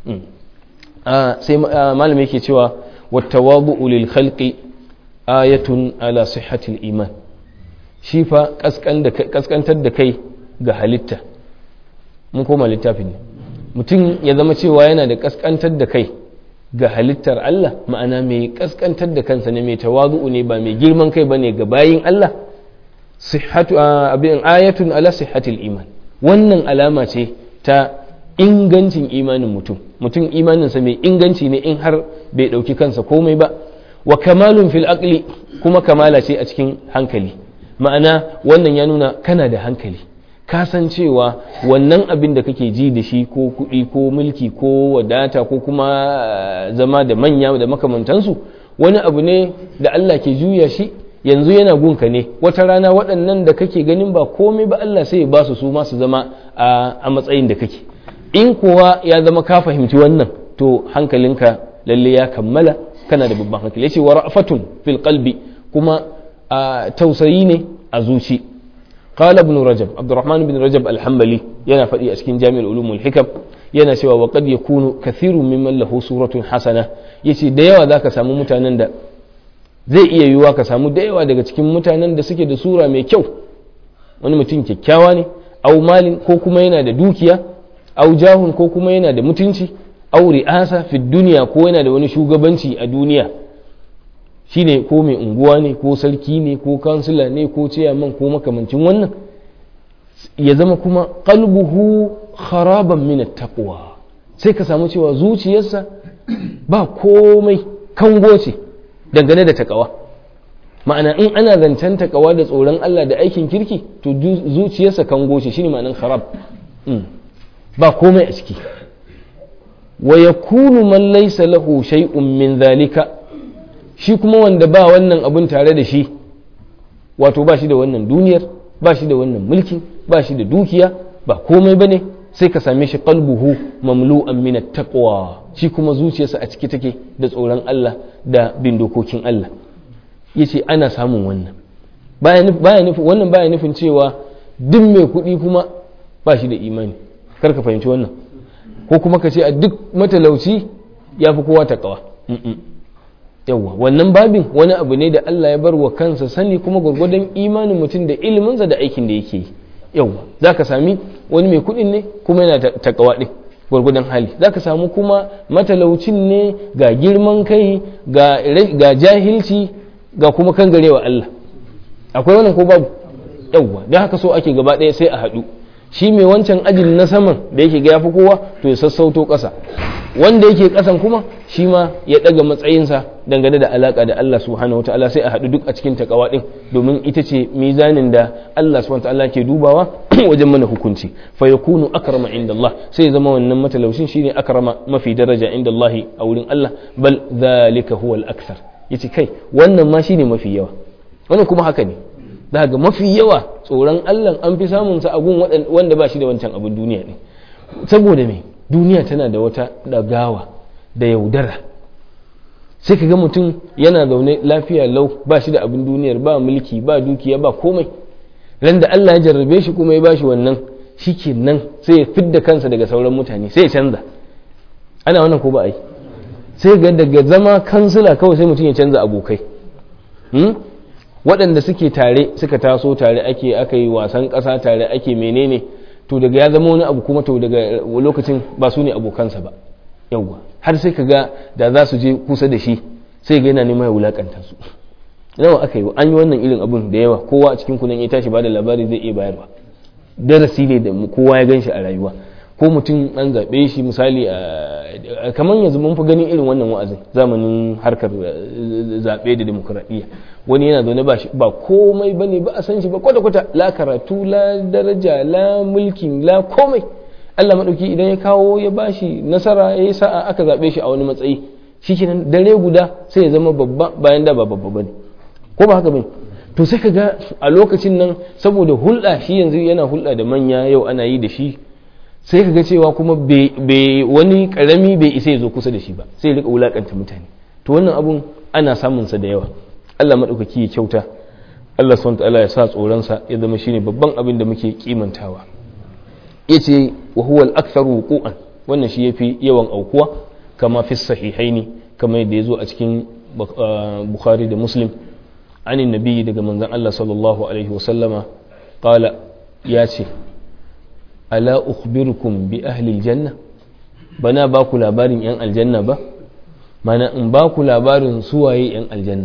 sai malam yake cewa wattawabu lil khalqi ayatun ala sihhatil iman shi fa kaskantar da kai ga halitta mun koma littafin ne mutum ya zama cewa yana da kaskantar da kai ga halittar Allah ma'ana mai kaskantar da kansa ne mai tawazu'u ne ba mai girman kai bane ga bayin Allah sihhatu abin ayatun ala sihhatil iman wannan alama ce ta ingancin imanin mutum mutum imaninsa mai inganci ne in har bai dauki kansa komai ba wa kamalun fil aqli kuma kamala ce a cikin hankali ma'ana wannan ya nuna kana da hankali kasancewa wannan abin da kake ji da shi ko kuɗi ko mulki ko wadata ko kuma zama da manya da makamantansu wani abu ne da Allah ke juya shi yanzu yana gunka ne wata rana waɗannan da kake ganin ba komai ba Allah sai ya ba su su ma su zama a matsayin da kake in kuwa ya zama ka fahimci wannan to hankalinka lalle ya kammala kana da babban hankali yace wa ra'fatun fil qalbi kuma tausayi ne a zuci قال ابن رجب عبد الرحمن بن رجب الحنبلي yana faɗi a cikin jami'ar ulumul hikam yana cewa wa qad yakunu kathirun mimman lahu suratun hasana yace da yawa zaka samu mutanen da zai iya yiwuwa ka samu da yawa daga cikin mutanen da suke da sura mai kyau wani mutum kyakkyawa ne au malin ko kuma yana da dukiya au jahun ko kuma yana da mutunci au ri'asa fi duniya ko yana da wani shugabanci a duniya shine ko mai unguwa ne ko sarki ne ko kansila ne ko ciyaman ko makamancin wannan ya zama kuma qalbuhu kharaban min taqwa sai ka samu cewa zuciyarsa ba komai kango ce dangane da takawa ma'ana in ana zancen takawa da tsoron Allah da aikin kirki to zuciyarsa kango ce shine ma'anan kharab ba komai a ciki wa yakunu man laysa lahu shay'un min dhalika shi kuma wanda ba wannan abun tare da shi wato ba shi da wannan duniyar ba shi da wannan mulki ba shi da dukiya ba komai ba ne sai ka same shi qalbuhu mamlu'an min taqwa shi kuma zuciyarsa a ciki take da tsoron Allah da bin dokokin Allah yace ana samun wannan baya nufin wannan baya nufin cewa duk mai kuɗi kuma ba shi da imani kar ka fahimci wannan ko kuma ka ce a duk matalauci ya fi kowa taqwa yawwa wannan babin wani abu ne da Allah ya bar wa kansa sani kuma gwargwadon imanin mutum da iliminsa da aikin da yake yi yawwa za ka sami wani mai kuɗin ne kuma yana takawa ɗin gwargwadon hali za ka samu kuma matalaucin ne ga girman kai ga jahilci ga kuma kangarewa Allah akwai wannan ko babu yawwa don haka so ake gaba ɗaya sai a haɗu shi mai wancan ajin na saman da yake ga yafi kowa to ya sassauto ƙasa wanda yake ƙasan kuma shi ma ya ɗaga matsayinsa dangane da alaƙa da Allah subhanahu wa ta'ala sai a haɗu duk a cikin takawa ɗin domin ita ce mizanin da Allah subhanahu wa ta'ala ke dubawa wajen mana hukunci fa yakunu akrama inda Allah sai zama wannan matalaushin shine akrama mafi daraja inda Allah a wurin Allah bal zalika huwa al-akthar yace kai wannan ma shine mafi yawa wannan kuma haka ne daga mafi yawa tsoron Allah an fi samun sa abun wanda ba shi da wancan abun duniya ne saboda me duniya tana da wata dagawa da yaudara sai ka ga mutum yana zaune lafiya lau ba shi da abin duniyar ba mulki ba dukiya ba komai ran da Allah ya jarrabe shi kuma ya ba shi wannan shi nan sai ya fidda kansa daga sauran mutane sai ya canza ana wannan ko ba a yi sai ga daga zama kansila kawai sai mutum ya canza abokai waɗanda suke tare suka taso tare ake aka yi wasan ƙasa tare ake menene to daga ya zama wani abu kuma to daga lokacin ba su ne abokansa ba yawwa har sai ka ga da za su je kusa da shi sai ga yana neman ya wulakanta su nawa aka yi an yi wannan irin abun da yawa kowa a cikin kunan ya tashi ba da labari zai iya bayarwa darasi ne da kowa ya ganshi a rayuwa ko mutum an zaɓe shi misali kamar yanzu mun fi ganin irin wannan wa'azin zamanin harkar zaɓe da demokuraɗiyya wani yana zaune ba komai bane ba a san shi ba kwata-kwata la karatu la daraja la mulkin la komai Allah maɗauki idan ya kawo ya bashi nasara ya yi sa'a aka zaɓe shi a wani matsayi shi kenan dare guda sai ya zama babba bayan da ba babba bane ko ba haka bane to sai ka ga a lokacin nan saboda hulɗa shi yanzu yana hulɗa da manya yau ana yi da shi sai ka ga cewa kuma bai wani karami bai isa ya zo kusa da shi ba sai ya rika wulakanta mutane to wannan abun ana samun sa da yawa Allah maɗaukaki ya kyauta Allah subhanahu ta'ala ya sa tsoron sa ya zama shine babban abin da muke kimantawa yace wa huwa al-aktharu wuqu'an wannan shi yafi yawan aukuwa kama fi sahihaini kama yadda yazo a cikin Bukhari da Muslim anin nabi daga manzon Allah sallallahu alaihi wasallama qala ya ce ala ukhbirukum bi ahli aljanna bana ba ku labarin yan aljanna ba mana in ba ku labarin suwaye yan aljanna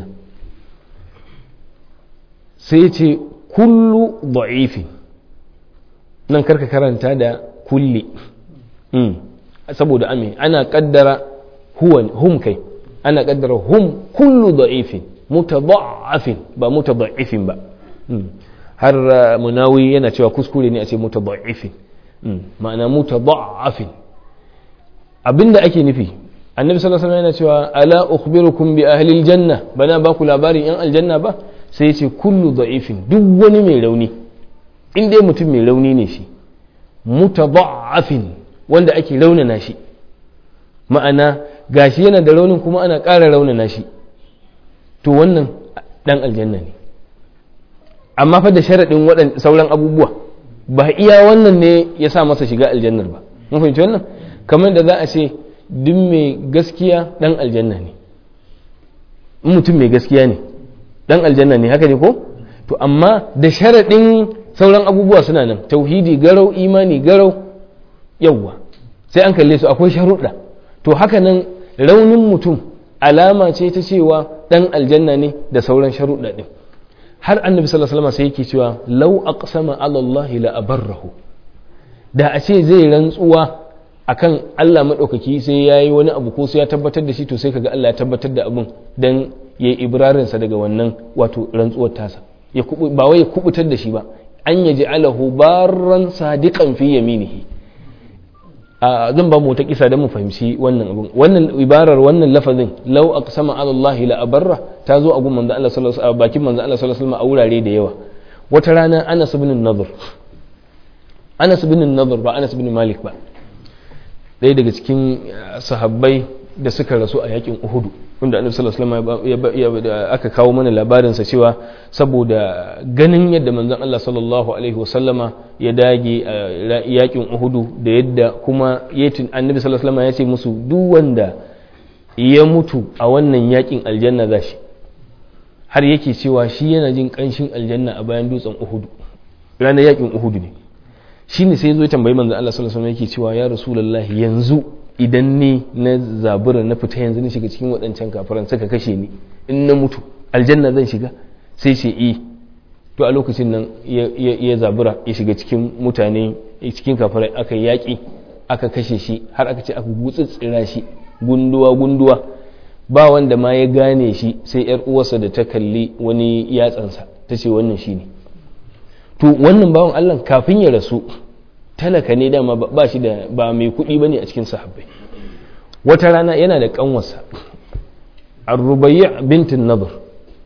sai ce kullu da'ifi nan karka karanta da kulli saboda ame ana kaddara hum kai ana kaddara hum kullu da'ifin mutada'afin ba mutada'ifin ba har munawi yana cewa kuskure ne a ce mutada'ifin ma'ana mutada'afin abinda ake nufi annabi sallallahu alaihi yana cewa ala ukhbirukum bi ahli aljanna bana ba ku labarin yan aljanna ba sai ce kullu da'ifin duk wani mai rauni in dai mutum mai rauni ne shi mutada'afin wanda ake raunana shi ma'ana gashi yana da raunin kuma ana ƙara raunana shi to wannan dan aljanna ne amma fa da sharaɗin waɗan sauran abubuwa ba iya wannan ne ya sa masa shiga aljannar ba mun fahimci wannan kamar da za a ce duk mai gaskiya dan aljanna ne mutum mai gaskiya ne dan aljanna ne haka ne ko to amma da sharaɗin sauran abubuwa suna nan tauhidi garau imani garau yawwa sai an kalle su akwai sharuɗa to haka nan raunin mutum alama ce ta cewa dan aljanna ne da sauran sharuɗa ɗin har annabi sallallahu alaihi wasallam sai yake cewa law aqsama ala Allah la abarrahu da a ce zai rantsuwa akan Allah madaukaki sai yayi wani abu ko sai ya tabbatar da shi to sai kaga Allah ya tabbatar da abun dan yayi ibrarin sa daga wannan wato rantsuwar tasa ya kubu ba wai ya kubutar da shi ba an yaji alahu barran sadiqan fi yaminihi a zan ba mu ta kisa don mu fahimci wannan abun wannan ibarar wannan lafazin law aqsama ala Allah la abarra ta zo a gun manzo Allah sallallahu alaihi bakin manzo Allah sallallahu alaihi wasallam a wurare da yawa wata rana Anas ibn Nadhr Anas bin Nadhr ba Anas bin Malik ba ɗaya daga cikin sahabbai da suka rasu a yakin Uhudu wanda Annabi sallallahu alaihi wasallam aka kawo mana labarin sa cewa saboda ganin yadda manzon Allah sallallahu alaihi wasallama ya dage a yakin Uhudu da yadda kuma yatin Annabi sallallahu alaihi wasallama ya ce musu duk wanda ya mutu a wannan yakin aljanna zashi har yake cewa shi yana jin kanshin aljanna a bayan dutsen Uhudu ranar yakin Uhudu ne shine sai zo ya tambayi manzon Allah sallallahu alaihi wasallam yake cewa ya rasulullahi yanzu idan ni na zabura na fita yanzu na shiga cikin waɗancan kafiran suka kashe ni in na mutu aljanna zan shiga sai ce i to a lokacin nan ya zabura ya shiga cikin mutane cikin kafirai aka yaƙi aka kashe shi har aka ce aka gutsutsira shi gunduwa gunduwa ba wanda ma ya gane shi sai yar uwarsa da ta kalli wani yatsansa ta ce wannan shi ne to wannan bawan allah kafin ya rasu talaka ne dama ba shi da ba mai kuɗi ba ne a cikin sahabbai wata rana yana da ƙanwarsa arrubayya bintin nazar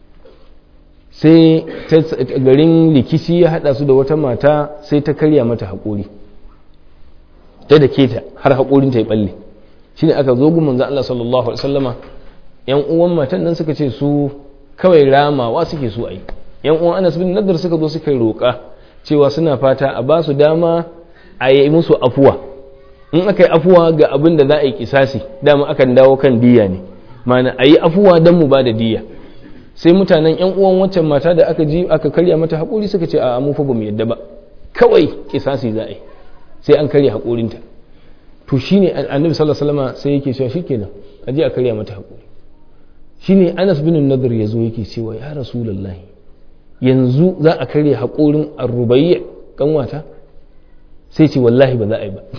sai garin rikici ya haɗa su da wata mata sai ta karya mata haƙori ta da keta har haƙorinta ya ɓalle shi ne aka zo gun manzan Allah sallallahu alaihi wasallama yan uwan matan nan suka ce su kawai ramawa suke so a yi yan uwan anas bin nadar suka zo suka roƙa cewa suna fata a ba su dama a yi musu afuwa in aka yi afuwa ga abin da za a yi kisasi dama akan dawo kan diya ne mana a yi afuwa don mu ba da diya sai mutanen yan uwan waccan mata da aka ji aka karya mata haƙuri suka ce a mu fa ba mu yadda ba kawai kisasi za a yi sai an karya haƙorinta to shine annabi sallallahu alaihi wasallam sai yake cewa shikenan a je a karya mata haƙuri shine Anas bin Nadir yazo yake cewa ya rasulullahi yanzu za a karya haƙorin arrubayya kanwata sai ce wallahi ba za a yi ba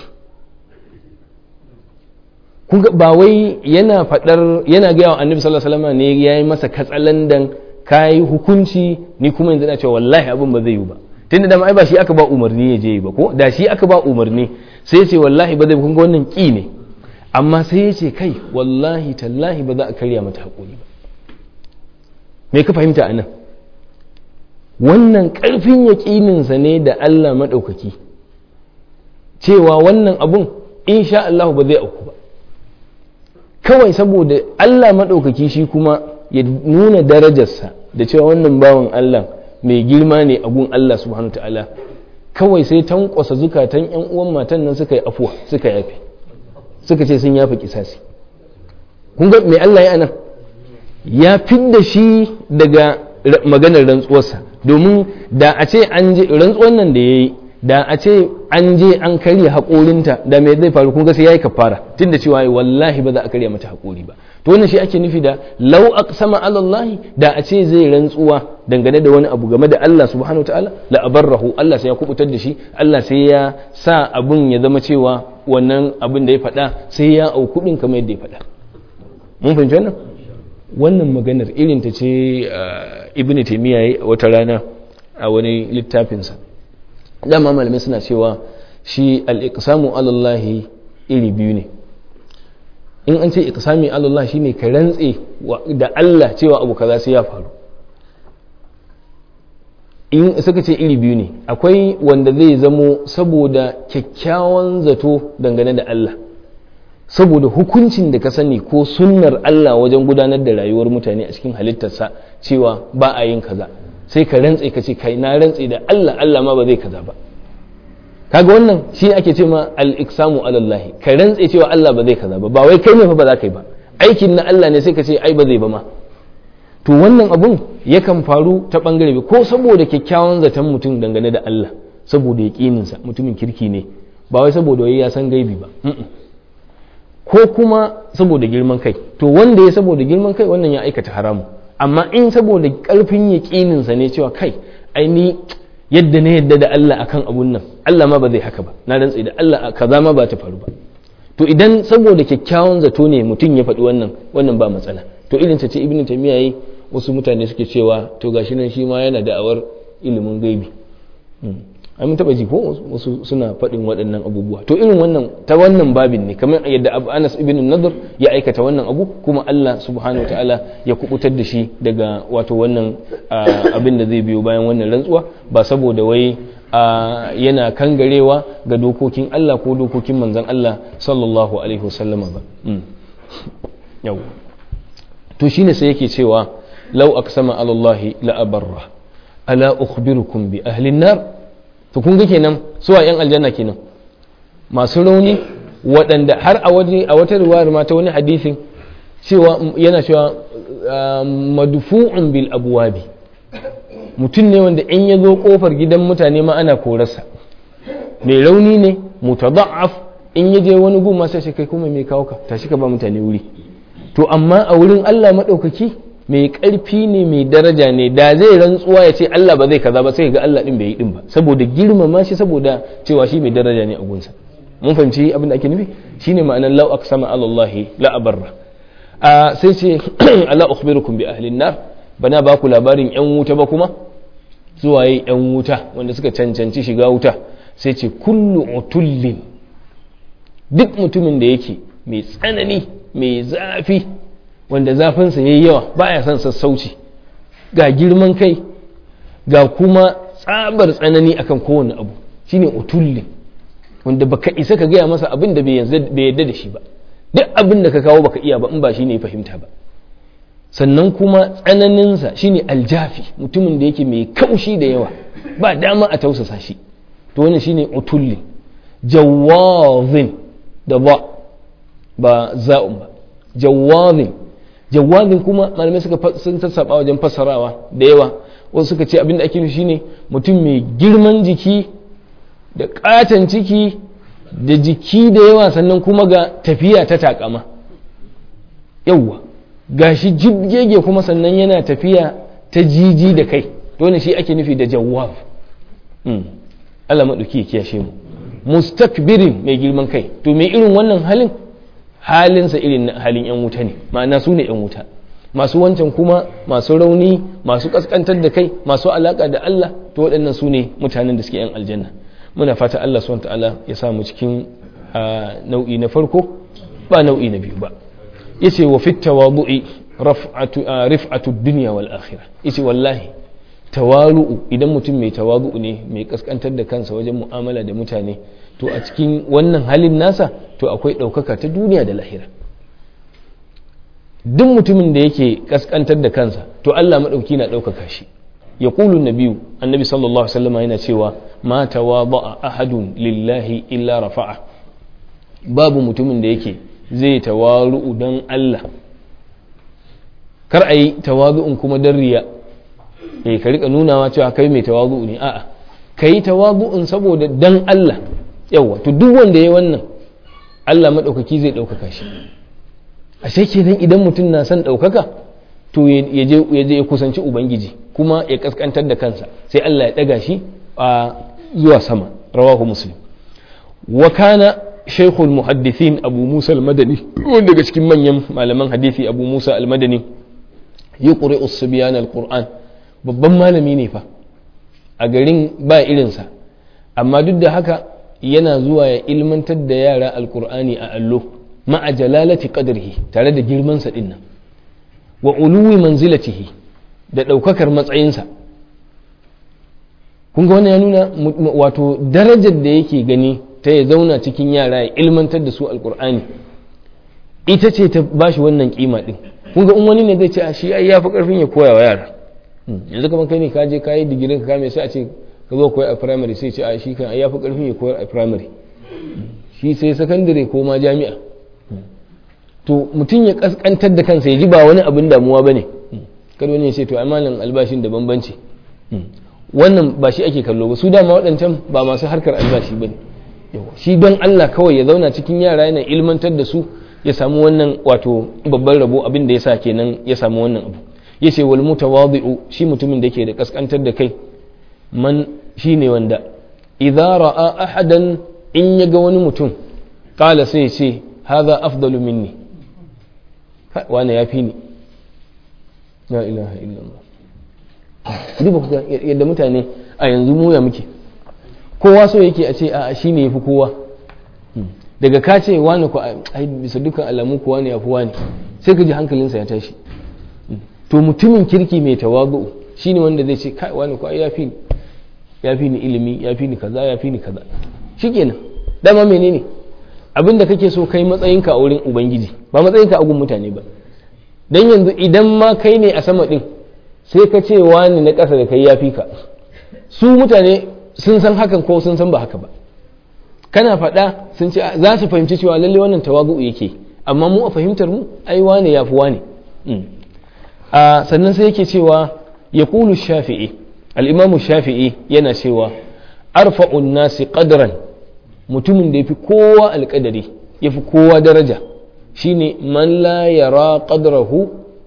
kunga ba wai yana fadar yana gaya wa annabi sallallahu alaihi wasallam ne yayi masa katsalandan kai hukunci ni kuma yanzu na cewa wallahi abin ba zai yi ba tunda da ai ba shi aka ba umarni ya je ba ko da shi aka ba umarni sai ya ce wallahi ba zai kun ga wannan ki ne amma sai ya ce kai wallahi tallahi ba za a karya mata hakuri ba me ka fahimta anan wannan karfin yaƙininsa ne da Allah maɗaukaki cewa wannan abun insha Allah ba zai auku ba kawai saboda Allah maɗaukaki shi kuma ya nuna darajarsa da cewa wannan bawan Allah mai girma ne a gun Allah subhanahu ta'ala kawai sai tankwasa zukatan yan uwan matan nan suka yi afuwa suka yafe suka ce sun yafe kisasi kun ga mai Allah ya anan ya fidda shi daga maganar rantsuwarsa domin da a ce an je rantsuwan nan da ya yi da a ce an je an karya haƙorinta da me zai faru kun ga sai yayi kafara tunda cewa wallahi ba za a karya mata haƙori ba to wannan shi ake nufi da law aqsama ala Allah da a ce zai rantsuwa dangane da wani abu game da Allah subhanahu wataala la abarrahu Allah sai ya kubutar da shi Allah sai ya sa abun ya zama cewa wannan abin da ya faɗa sai ya au kuɗin kamar yadda ya faɗa mun fahimci wannan wannan maganar irin ta ce ibn taymiya wata rana a wani littafinsa dama malamai suna cewa shi al-iqsamu alallahi iri biyu ne in an ce iqsami alallahi shine ka rantse da Allah cewa abu kaza sai ya faru in suka ce iri biyu ne akwai wanda zai zamo saboda kyakkyawan zato dangane da Allah saboda hukuncin da ka sani ko sunnar Allah wajen gudanar da rayuwar mutane a cikin halittarsa cewa ba a yin kaza sai ka rantse ka ce kai na rantse da Allah Allah ma ba zai kaza ba kaga wannan shi ake ce ma al-iqsamu alallahi ka rantse cewa Allah ba zai kaza ba ba wai kai ne fa ba za ka yi ba aikin na Allah ne sai ka ce ai ba zai ba ma to wannan abun yakan faru ta bangare ko saboda kyakkyawan zaton mutum dangane da Allah saboda yaƙininsa mutumin kirki ne ba wai saboda wai ya san gaibi ba ko kuma saboda girman kai to wanda ya saboda girman kai wannan ya aikata haramu amma in saboda karfin yaƙininsa ne cewa kai ai ni yadda na yadda da Allah akan abun nan Allah ma ba zai haka ba na rantsi da Allah kaza ma ba ta faru ba to idan saboda kyakkyawan zato ne mutum ya faɗi wannan wannan ba matsala to irin ta ce ibnu taymiya yi wasu mutane suke cewa to gashi nan shi ma yana da'awar ilimin gaibi ai mun taba ji ko wasu suna faɗin waɗannan abubuwa to irin wannan ta wannan babin ne kamar yadda Anas ibn Nadr ya aikata wannan abu kuma Allah subhanahu wataala ya kubutar da shi daga wato wannan abin da zai biyo bayan wannan rantsuwa ba saboda wai yana kangarewa ga dokokin Allah ko dokokin manzon Allah sallallahu alaihi wasallama ba yau to shine sai yake cewa law aqsama ala Allah la abarra ala ukhbirukum bi ahli nar to kun ga kenan suwa yan aljanna kenan masu rauni waɗanda har a waje a wata riwayar ma ta wani hadisin cewa yana cewa madfu'un bil abwabi mutum ne wanda in ya zo kofar gidan mutane ma ana korarsa mai rauni ne mutada'af in ya je wani gun ma sai kai kuma mai kawo ka tashi ka ba mutane wuri to amma a wurin Allah madaukaki mai karfi ne mai daraja ne da zai rantsuwa ya ce Allah ba zai kaza ba sai ga Allah din bai yi din ba saboda girmama shi saboda cewa shi mai daraja ne a gunsa mun fahimci abin da ake nufi shine ma'anar law aqsama ala Allah la abarra a sai ce ala ukhbirukum bi ahli nar bana ba ku labarin yan wuta ba kuma zuwaye yan wuta wanda suka cancanci shiga wuta sai ce kullu utullin duk mutumin da yake mai tsanani mai zafi wanda zafinsa yayi yawa baya son sassauci ga girman kai ga kuma tsabar tsanani akan kowane abu shine utullin wanda baka isa ka gaya masa abin da bai yarda da shi ba duk abin da ka kawo baka iya ba in ba shi ne fahimta ba sannan kuma tsananinsa shine aljafi mutumin da yake mai kaushi da yawa ba dama a tausasa shi to wannan shine utulli jawazin da ba ba za'un ba jawazin jawazin kuma malamai suka sun tassaba wajen fassarawa da yawa wasu suka ce abin da ake nufi shine mutum mai girman jiki da katon ciki da jiki da yawa sannan kuma ga tafiya ta takama yawwa gashi jibgege kuma sannan yana tafiya ta jiji da kai dole shi ake nufi da jawab Allah maɗauki ya kiyashe mu mustakbirin mai girman kai to mai irin wannan halin halinsa irin halin yan wuta ne ma'ana su ne yan wuta masu wancan kuma masu rauni masu kaskantar da kai masu alaka da Allah to waɗannan su ne mutanen da suke yan aljanna muna fata Allah subhanahu ta'ala ya samu cikin nau'i na farko ba nau'i na biyu ba yace wa fit tawadu'i raf'atu rif'atu dunya wal akhirah yace wallahi tawalu'u idan mutum mai tawadu'u ne mai kaskantar da kansa wajen mu'amala da mutane to a cikin wannan halin nasa to akwai ɗaukaka ta duniya da lahira duk mutumin da yake kaskantar da kansa to Allah maɗauki na ɗaukaka shi ya ƙulu nabiyu annabi sallallahu alaihi wasallam yana cewa ma tawada'a ahadun lillahi illa rafa'a babu mutumin da yake zai tawaru'u don Allah kar a yi tawazu'un kuma don riya eh ka rika nunawa cewa kai mai tawazu'u ne a'a ka yi tawazu'un saboda dan Allah yawa to duk wanda ya wannan Allah maɗaukaki zai ɗaukaka shi ashe kenan idan mutum na son ɗaukaka to ya je ya kusanci ubangiji kuma ya kaskantar da kansa sai Allah ya ɗaga shi a zuwa sama rawahu muslim wa kana shaykhul muhaddithin abu musa al-madani wanda daga cikin manyan malaman hadisi abu musa al-madani yuqri as-subyan al-qur'an babban malami ne fa a garin ba irinsa amma duk da haka yana zuwa ya ilmantar da yara alkur'ani a allo ma'a jalalati qadrihi tare da girmansa din nan wa uluwi manzilatihi da ɗaukakar matsayinsa kun ga wannan ya nuna wato darajar da yake gani ta ya zauna cikin yara ya ilmantar da su alkur'ani ita ce ta bashi wannan kima din kun ga in wani ne zai ce a shi ai yafi karfin ya koya wa yara yanzu kamar kai ne ka je ka yi digirin ka kame sai a ce ka zo koyar a primary sai ce a shi kan ya fi karfin ya koyar a primary shi sai sakandare ko ma jami'a to mutum ya kaskantar da kansa ya ji ba wani abin damuwa ba ne kada wani ya ce to amalin albashin da bambanci wannan ba shi ake kallo ba su dama waɗancan ba masu harkar albashi ba ne shi don allah kawai ya zauna cikin yara yana ilmantar da su ya samu wannan wato babban rabo abin da ya sa kenan ya samu wannan abu ya ce wal mutawadi'u shi mutumin da ke da kaskantar da kai man shine wanda idza ra'a ahadan in ya ga wani mutum kala sai ce hadha afdalu minni wani ya fi ni la ilaha illallah duba yadda mutane a yanzu mu ya muke kowa so yake a ce a shi ne ya fi kowa daga ka ce wani ku ai bisa dukkan alamu kuwa ne ya fi wani sai ka ji hankalinsa ya tashi to mutumin kirki mai tawazu shine wanda zai ce kai wani ku ai ya fi ya fi ni ilimi ya fi ni kaza ya fi ni kaza shikenan dama menene abin da kake so kai matsayinka a wurin ubangiji ba matsayinka a gun mutane ba dan yanzu idan ma kai ne a sama din sai ka ce wani na ƙasa da kai ya fi ka su mutane sun san hakan ko sun san ba haka ba kana faɗa sun ce za su fahimci cewa lalle wannan tawagu yake amma mu a fahimtar mu ai wane ya fi wane sannan sai yake cewa ya kulu shafi'i al'imamu shafi'i yana cewa arfa'un nasi qadran mutumin da ya fi kowa alƙadari ya fi kowa daraja shine man la yara qadrahu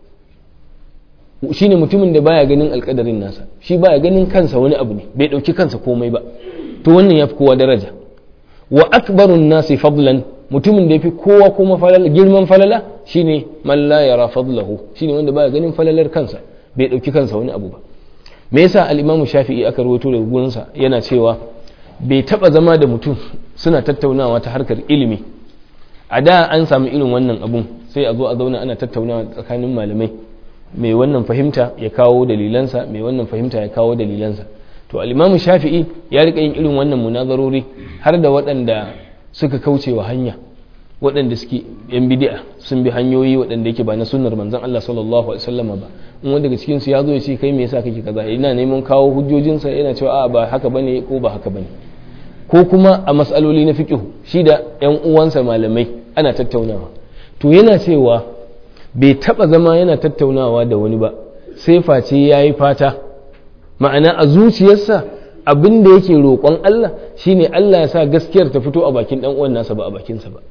shine mutumin da baya ganin alƙadarin nasa shi baya ganin kansa wani abu ne bai ɗauki kansa komai ba to wannan ya fi kowa daraja wa akbarun nasi fadlan mutumin da ya fi kowa kuma falala girman falala shine man la yara fadlahu shine wanda baya ganin falalar kansa bai dauki kansa wani abu ba me yasa al-imam shafi'i aka rawaito daga gurinsa yana cewa bai taba zama da mutum suna tattaunawa ta harkar ilimi a da an samu irin wannan abun sai a zo a zauna ana tattaunawa tsakanin malamai mai wannan fahimta ya kawo dalilansa mai wannan fahimta ya kawo dalilansa to al-imam shafi'i ya rika yin irin wannan munazarori har da waɗanda suka kauce wa hanya waɗanda suke yan bidi'a sun bi hanyoyi waɗanda yake ba na sunnar manzon Allah sallallahu alaihi wasallam ba in wanda daga cikin su ya zo ya ce kai me yasa kake kaza ina neman kawo hujjojinsa yana cewa a ba haka bane ko ba haka bane ko kuma a mas'aloli na fiqh shi da yan uwansa malamai ana tattaunawa to yana cewa bai taba zama yana tattaunawa da wani ba sai face yayi fata ma'ana a zuciyarsa abin da yake roƙon Allah shine Allah ya sa gaskiyar ta fito a bakin dan uwan nasa ba a bakinsa ba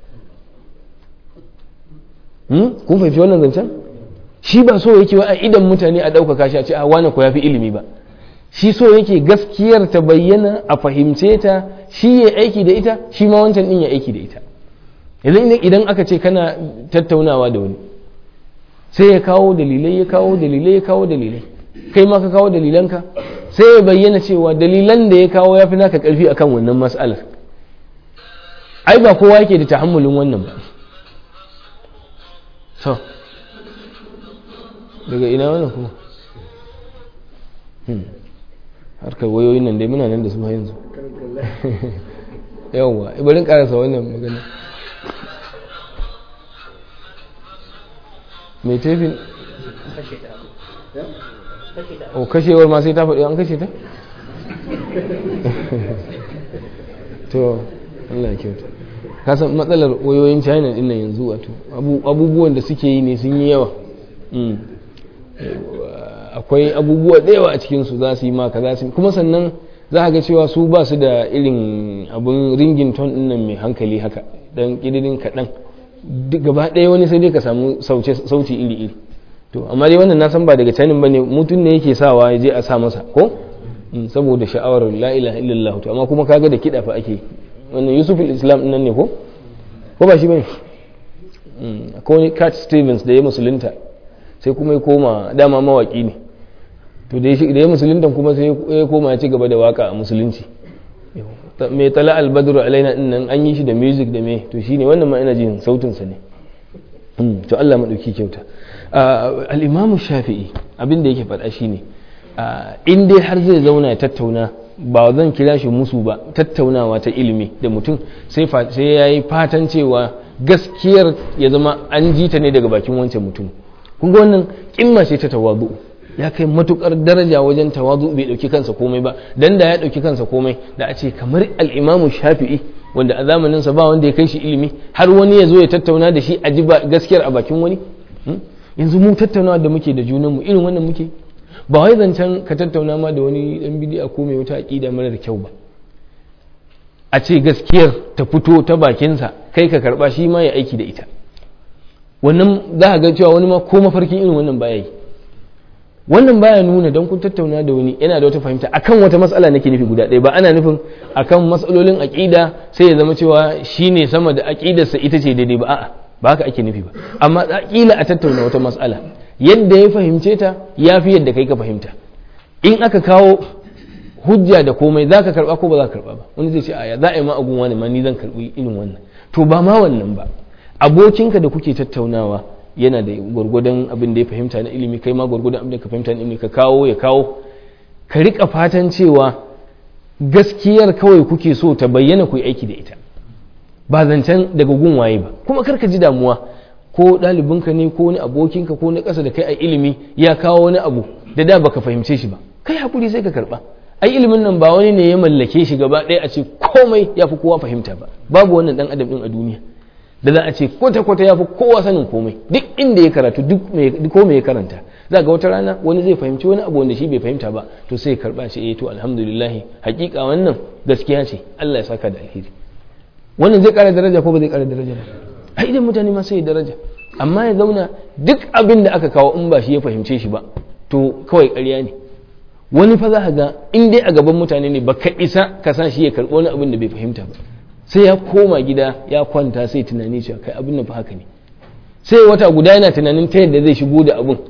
kun fahimci wannan zancen shi ba so yake wa a idan mutane a ɗaukaka shi a ce a wane ko ya fi ilimi ba shi so yake gaskiyar ta bayyana a fahimce ta shi ya aiki da ita shi ma wancan din ya aiki da ita idan aka ce kana tattaunawa da wani sai ya kawo dalilai ya kawo dalilai ya kawo dalilai kai ma ka kawo dalilanka sai ya bayyana cewa dalilan da ya kawo ya fi naka karfi akan wannan mas'alar ai ba kowa yake da tahammulin wannan ba so daga ina wannan kuma harkar wayoyin nan dai muna nan da su yanzu yawwa ibarin karasa wannan magana mai tefin o kashewar ma sai ta faɗi an kashe ta to Allah ya kyauta kasan matsalar wayoyin china din nan yanzu wato abubuwan da suke yi ne sun yi yawa akwai abubuwa da yawa a cikinsu za su yi maka za su kuma sannan za a ga cewa su ba su da irin abin ringin ton din nan mai hankali haka dan ƙidirin kaɗan gaba ɗaya wani sai dai ka samu sauti iri-iri to amma dai wannan na san ba daga canin bane mutum ne yake sawa ya je a sa masa ko saboda sha'awar la ilaha illallah to amma kuma kaga da kiɗa fa ake wannan yusuf islam nan ne ko ko ba shi bane akwai wani cat stevens da ya musulunta sai kuma ya koma dama mawaki ne to da ya musulunta kuma sai ya koma ya ci gaba da waka a musulunci mai tala albadru alaina din nan an yi shi da music da me to shine wannan ma ina jin sautin sa ne to Allah madauki kyauta al-imam shafi'i abin da yake faɗa shine in dai har zai zauna ya tattauna ba zan kira shi musu ba tattaunawa ta ilimi da mutum sai ya yi fatan cewa gaskiyar ya zama an ji ta ne daga bakin wancan mutum kun ga wannan kimma ce ta tawazu ya kai matukar daraja wajen tawazu bai dauki kansa komai ba dan da ya dauki kansa komai da a ce kamar al-imamu shafi'i wanda a zamanin sa ba wanda ya kai shi ilimi har wani ya zo ya tattauna da shi a ji gaskiyar a bakin wani yanzu mu tattaunawa da muke da junanmu irin wannan muke ba wai zancen ka tattauna ma da wani dan bidi'a ko mai wata aqida mara da kyau ba a ce gaskiyar ta fito ta bakinsa kai ka karba shi ma ya aiki da ita wannan za a ga cewa wani ma ko mafarkin irin wannan baya yi wannan baya nuna don kun tattauna da wani yana da wata fahimta akan wata matsala nake nufi guda ɗaya ba ana nufin akan matsalolin aqida sai ya zama cewa shine sama da aqidarsa ita ce daidai ba a'a ba haka ake nufi ba amma kila a tattauna wata matsala yadda ya fahimce ta ya fi yadda kai ka fahimta in aka kawo hujja da komai za ka karba ko ba za ka karba ba wani zai ce aya za a yi ma agun wani ma ni zan karbi irin wannan to ba ma wannan ba abokinka da kuke tattaunawa yana da gwargwadon abin da ya fahimta na ilimi kai ma gwargwadon abin da ka fahimta na ilimi ka kawo ya kawo ka rika fatan cewa gaskiyar kawai kuke so ta bayyana ku yi aiki da ita ba zancen daga gun waye ba kuma karka ji damuwa ko ɗalibinka ne ko wani abokinka ko na ƙasa da kai a ilimi ya kawo wani abu da da baka fahimce shi ba kai hakuri sai ka karɓa ai ilimin nan ba wani ne ya mallake shi gaba ɗaya a ce komai ya fi kowa fahimta ba babu wannan ɗan adam ɗin a duniya da za a ce kwata-kwata ya fi kowa sanin komai duk inda ya karatu duk ko ya karanta za ga wata rana wani zai fahimci wani abu wanda shi bai fahimta ba to sai ya karɓa ce eh to alhamdulillah hakika wannan gaskiya ce Allah ya saka da alheri wannan zai ƙara daraja ko ba zai ƙara daraja ba ai idan mutane ma sai daraja amma ya zauna duk abin da aka kawo in ba shi ya fahimce shi ba to kawai ƙarya ne wani fa za ka ga in dai a gaban mutane ne baka isa ka sa shi ya karɓi wani abin da bai fahimta ba sai ya koma gida ya kwanta sai tunani cewa kai abin nan fa haka ne sai wata guda yana tunanin ta yadda zai shigo da abin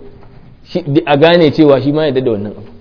a gane cewa shi ma yadda da wannan abu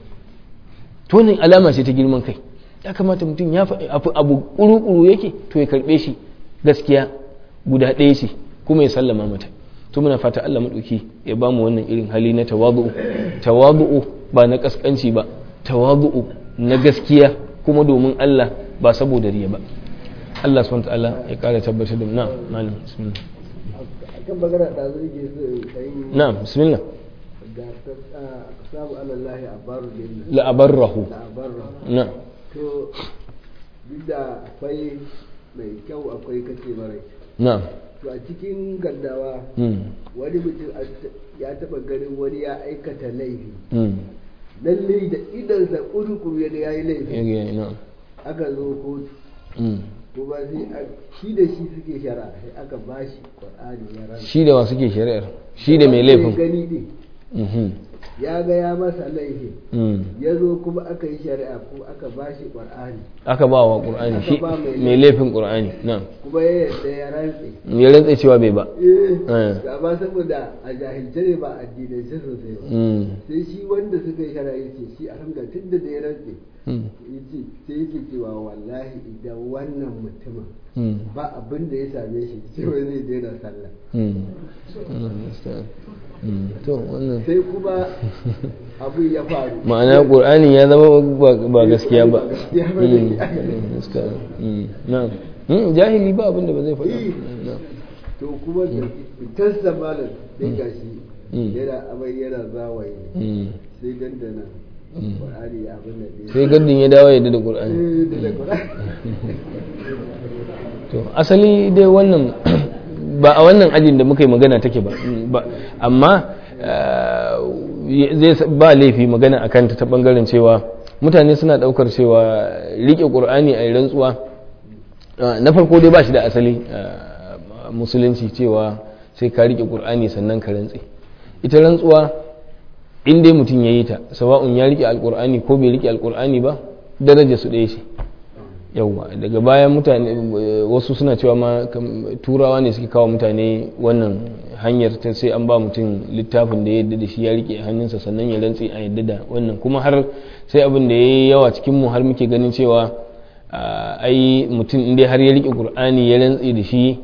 to wannan alama ce ta girman kai ya kamata mutum ya faɗi abu kuru-kuru yake to ya karɓe shi gaskiya guda ɗaya ce kuma ya sallama mata to muna fata Allah maɗauki ya bamu wannan irin hali na tawadu'u tawadu'u ba na kaskanci ba tawadu'u na gaskiya kuma domin Allah ba saboda riya ba Allah subhanahu ta'ala ya kara tabbatar da na malam bismillah kan magana da zai ke so kai na bismillah ga sabu alallahi abaru lillahi la abarrahu la abarra na to duk da akwai mai kyau akwai kace mara kyau na to a cikin gaddawa mm wani mutum ya taba ganin wani ya aikata laifi mm lalle da idansa kurukuru ya ga yayi laifi yage na aka zo kotu mm kuma sai a- shi da shi suke shari'a sai aka bashi qur'ani ya rana shi da wa suke shari'ar shi da mai laifin gani din mhm ya ga ya masa laifi mm ya zo kuma aka yi shari'a kuma aka bashi qur'ani aka ba wa qur'ani Aka shi ba mai mai laifin qur'ani na kuma ya yarda ya rantse ya rantsa cewa bai ba eh Eh. amma saboda a jahilce ne ba addinance sosai ba mm sai shi wanda suka yi shari'a yace shi alhamdulillah tun da ya rantse mm yace sai yake cewa wallahi idan wannan mutumin mm ba abin da ya same shi cewa zai daina sallah mm Allah ya sa. Mm. to wannan sai kuma abu ya faru ma'ana qur'ani ya zama ba- ba gaskiya ba Ba gaskiya ba Mm. ne. Mm, gaskiya. Mm. na'am Mm, jahili ba abin da ba zai faɗa Eh. na'am to kuma da fitarsa malam sai Mm. gashi Mm. yana amai yana zawaye Mm. sai dandana Mm. Qur'ani abin da ne sai gaddin ya dawo yadda da qur'ani Eh, da da Qur'ani to asali dai wannan ba a wannan ajin da muka yi magana take ba Ba- amma eh, zai ba laifi magana a kanta ta bangaren cewa mutane suna daukar cewa rike qur'ani a yi rantsuwa eh, na farko dai ba shi da asali eh, musulunci cewa sai ka rike qur'ani sannan ka rantse ita rantsuwa in dai mutum ya yi ta sawa'un ya rike alqur'ani ko bai rike alqur'ani ba daraja su ɗaya ce yauwa daga bayan mutane eh, wasu suna cewa ma kam- turawa ne suke kawo mutane wannan hanyar ta sai an ba mutum littafin da ya yadda da shi ya rike a hannunsa sannan ya rantse a yadda da wannan kuma har sai abin da ya yi yawa cikin mu har muke ganin cewa ah, ai mutum in dai har ya rike qur'ani ya rantse da shi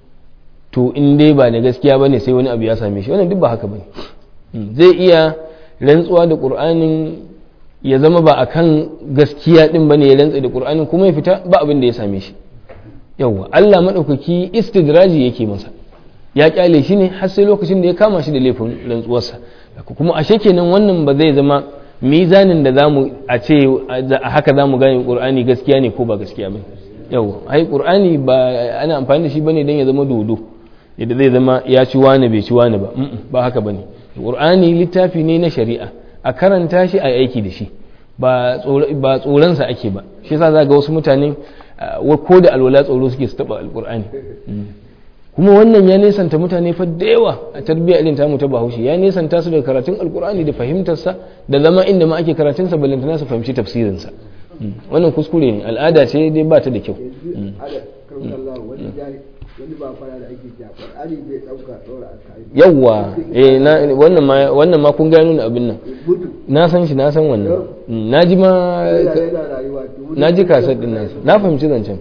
to in dai ba da gaskiya bane sai wani abu ya same shi wannan duk ba haka bane Mm, zai iya rantsuwa da qur'anin ya zama ba akan gaskiya din bane ya rantsa da qur'anin kuma ya fita ba abin da ya same shi yawwa Allah madaukaki istidraji yake masa ya kyale shi ne har sai lokacin da ya kama shi da laifin rantsuwarsa kuma ashe kenan wannan ba zai zama mizanin da zamu a ce a haka zamu gane qur'ani gaskiya ne ko ba gaskiya ba yawwa ai qur'ani ba ana amfani da shi bane dan ya zama dodo yadda zai zama ya ci wani bai ci wani ba Mm-mm, ba haka bane qur'ani littafi ne na shari'a a karanta shi a aiki da shi ba tsoronsa ake ba shi yasa za ga wasu mutane ah, wa- ko da alwala tsoro suke su taba alqur'ani Mm. kuma wannan ya nesanta mutane fa da yawa a tarbiyyar irin tamu ta bahaushe ya nesanta su daga karatun alqur'ani da fahimtarsa da zama inda ma ake karatunsa balantana su fahimci tafsirinsa Mm. wannan kuskure ne al'ada ce dai ba ta da kyau yanzu ada kan Allah wani jari wani ba fara da ake cewa Qur'ani zai dauka dora a kai yawwa eh na wannan ma wannan ma kun gano ni abin nan mutu na san shi na san wannan Mm, na ji ma yana yana rayuwa to mutu- na ji kasar din nan na fahimci zancen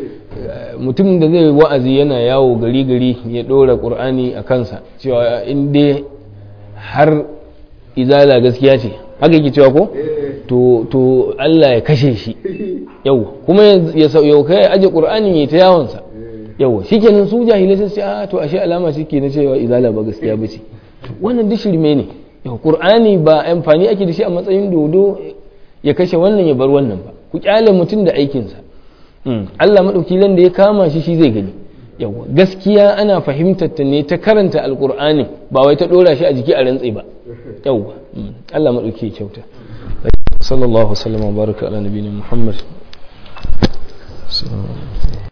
eh mutum da zai wa'azi yana yawo gari gari ya dora qur'ani a kansa cewa in dai har izala gaskiya ce haka yake cewa ko eh to to to Allah ya kashe shi yau kuma ya yau kai aje qur'anin ya ta yawon sa yau shikenan su jahilai sai ce a to ashe alama shike na cewa izala ba gaskiya bace wannan duk shirme ne yau qur'ani ba amfani ake da shi a matsayin dodo ya kashe wannan ya bar wannan ba ku kyale mutum da aikin sa Allah madauki lan da ya kama shi shi zai gani yawa gaskiya ana fahimtar ta ne ta karanta alqur'ani ba wai ta dora shi a jiki a rantsi ba yawa Allah madauki ya kyauta sallallahu alaihi wa sallam wa baraka ala nabiyina muhammad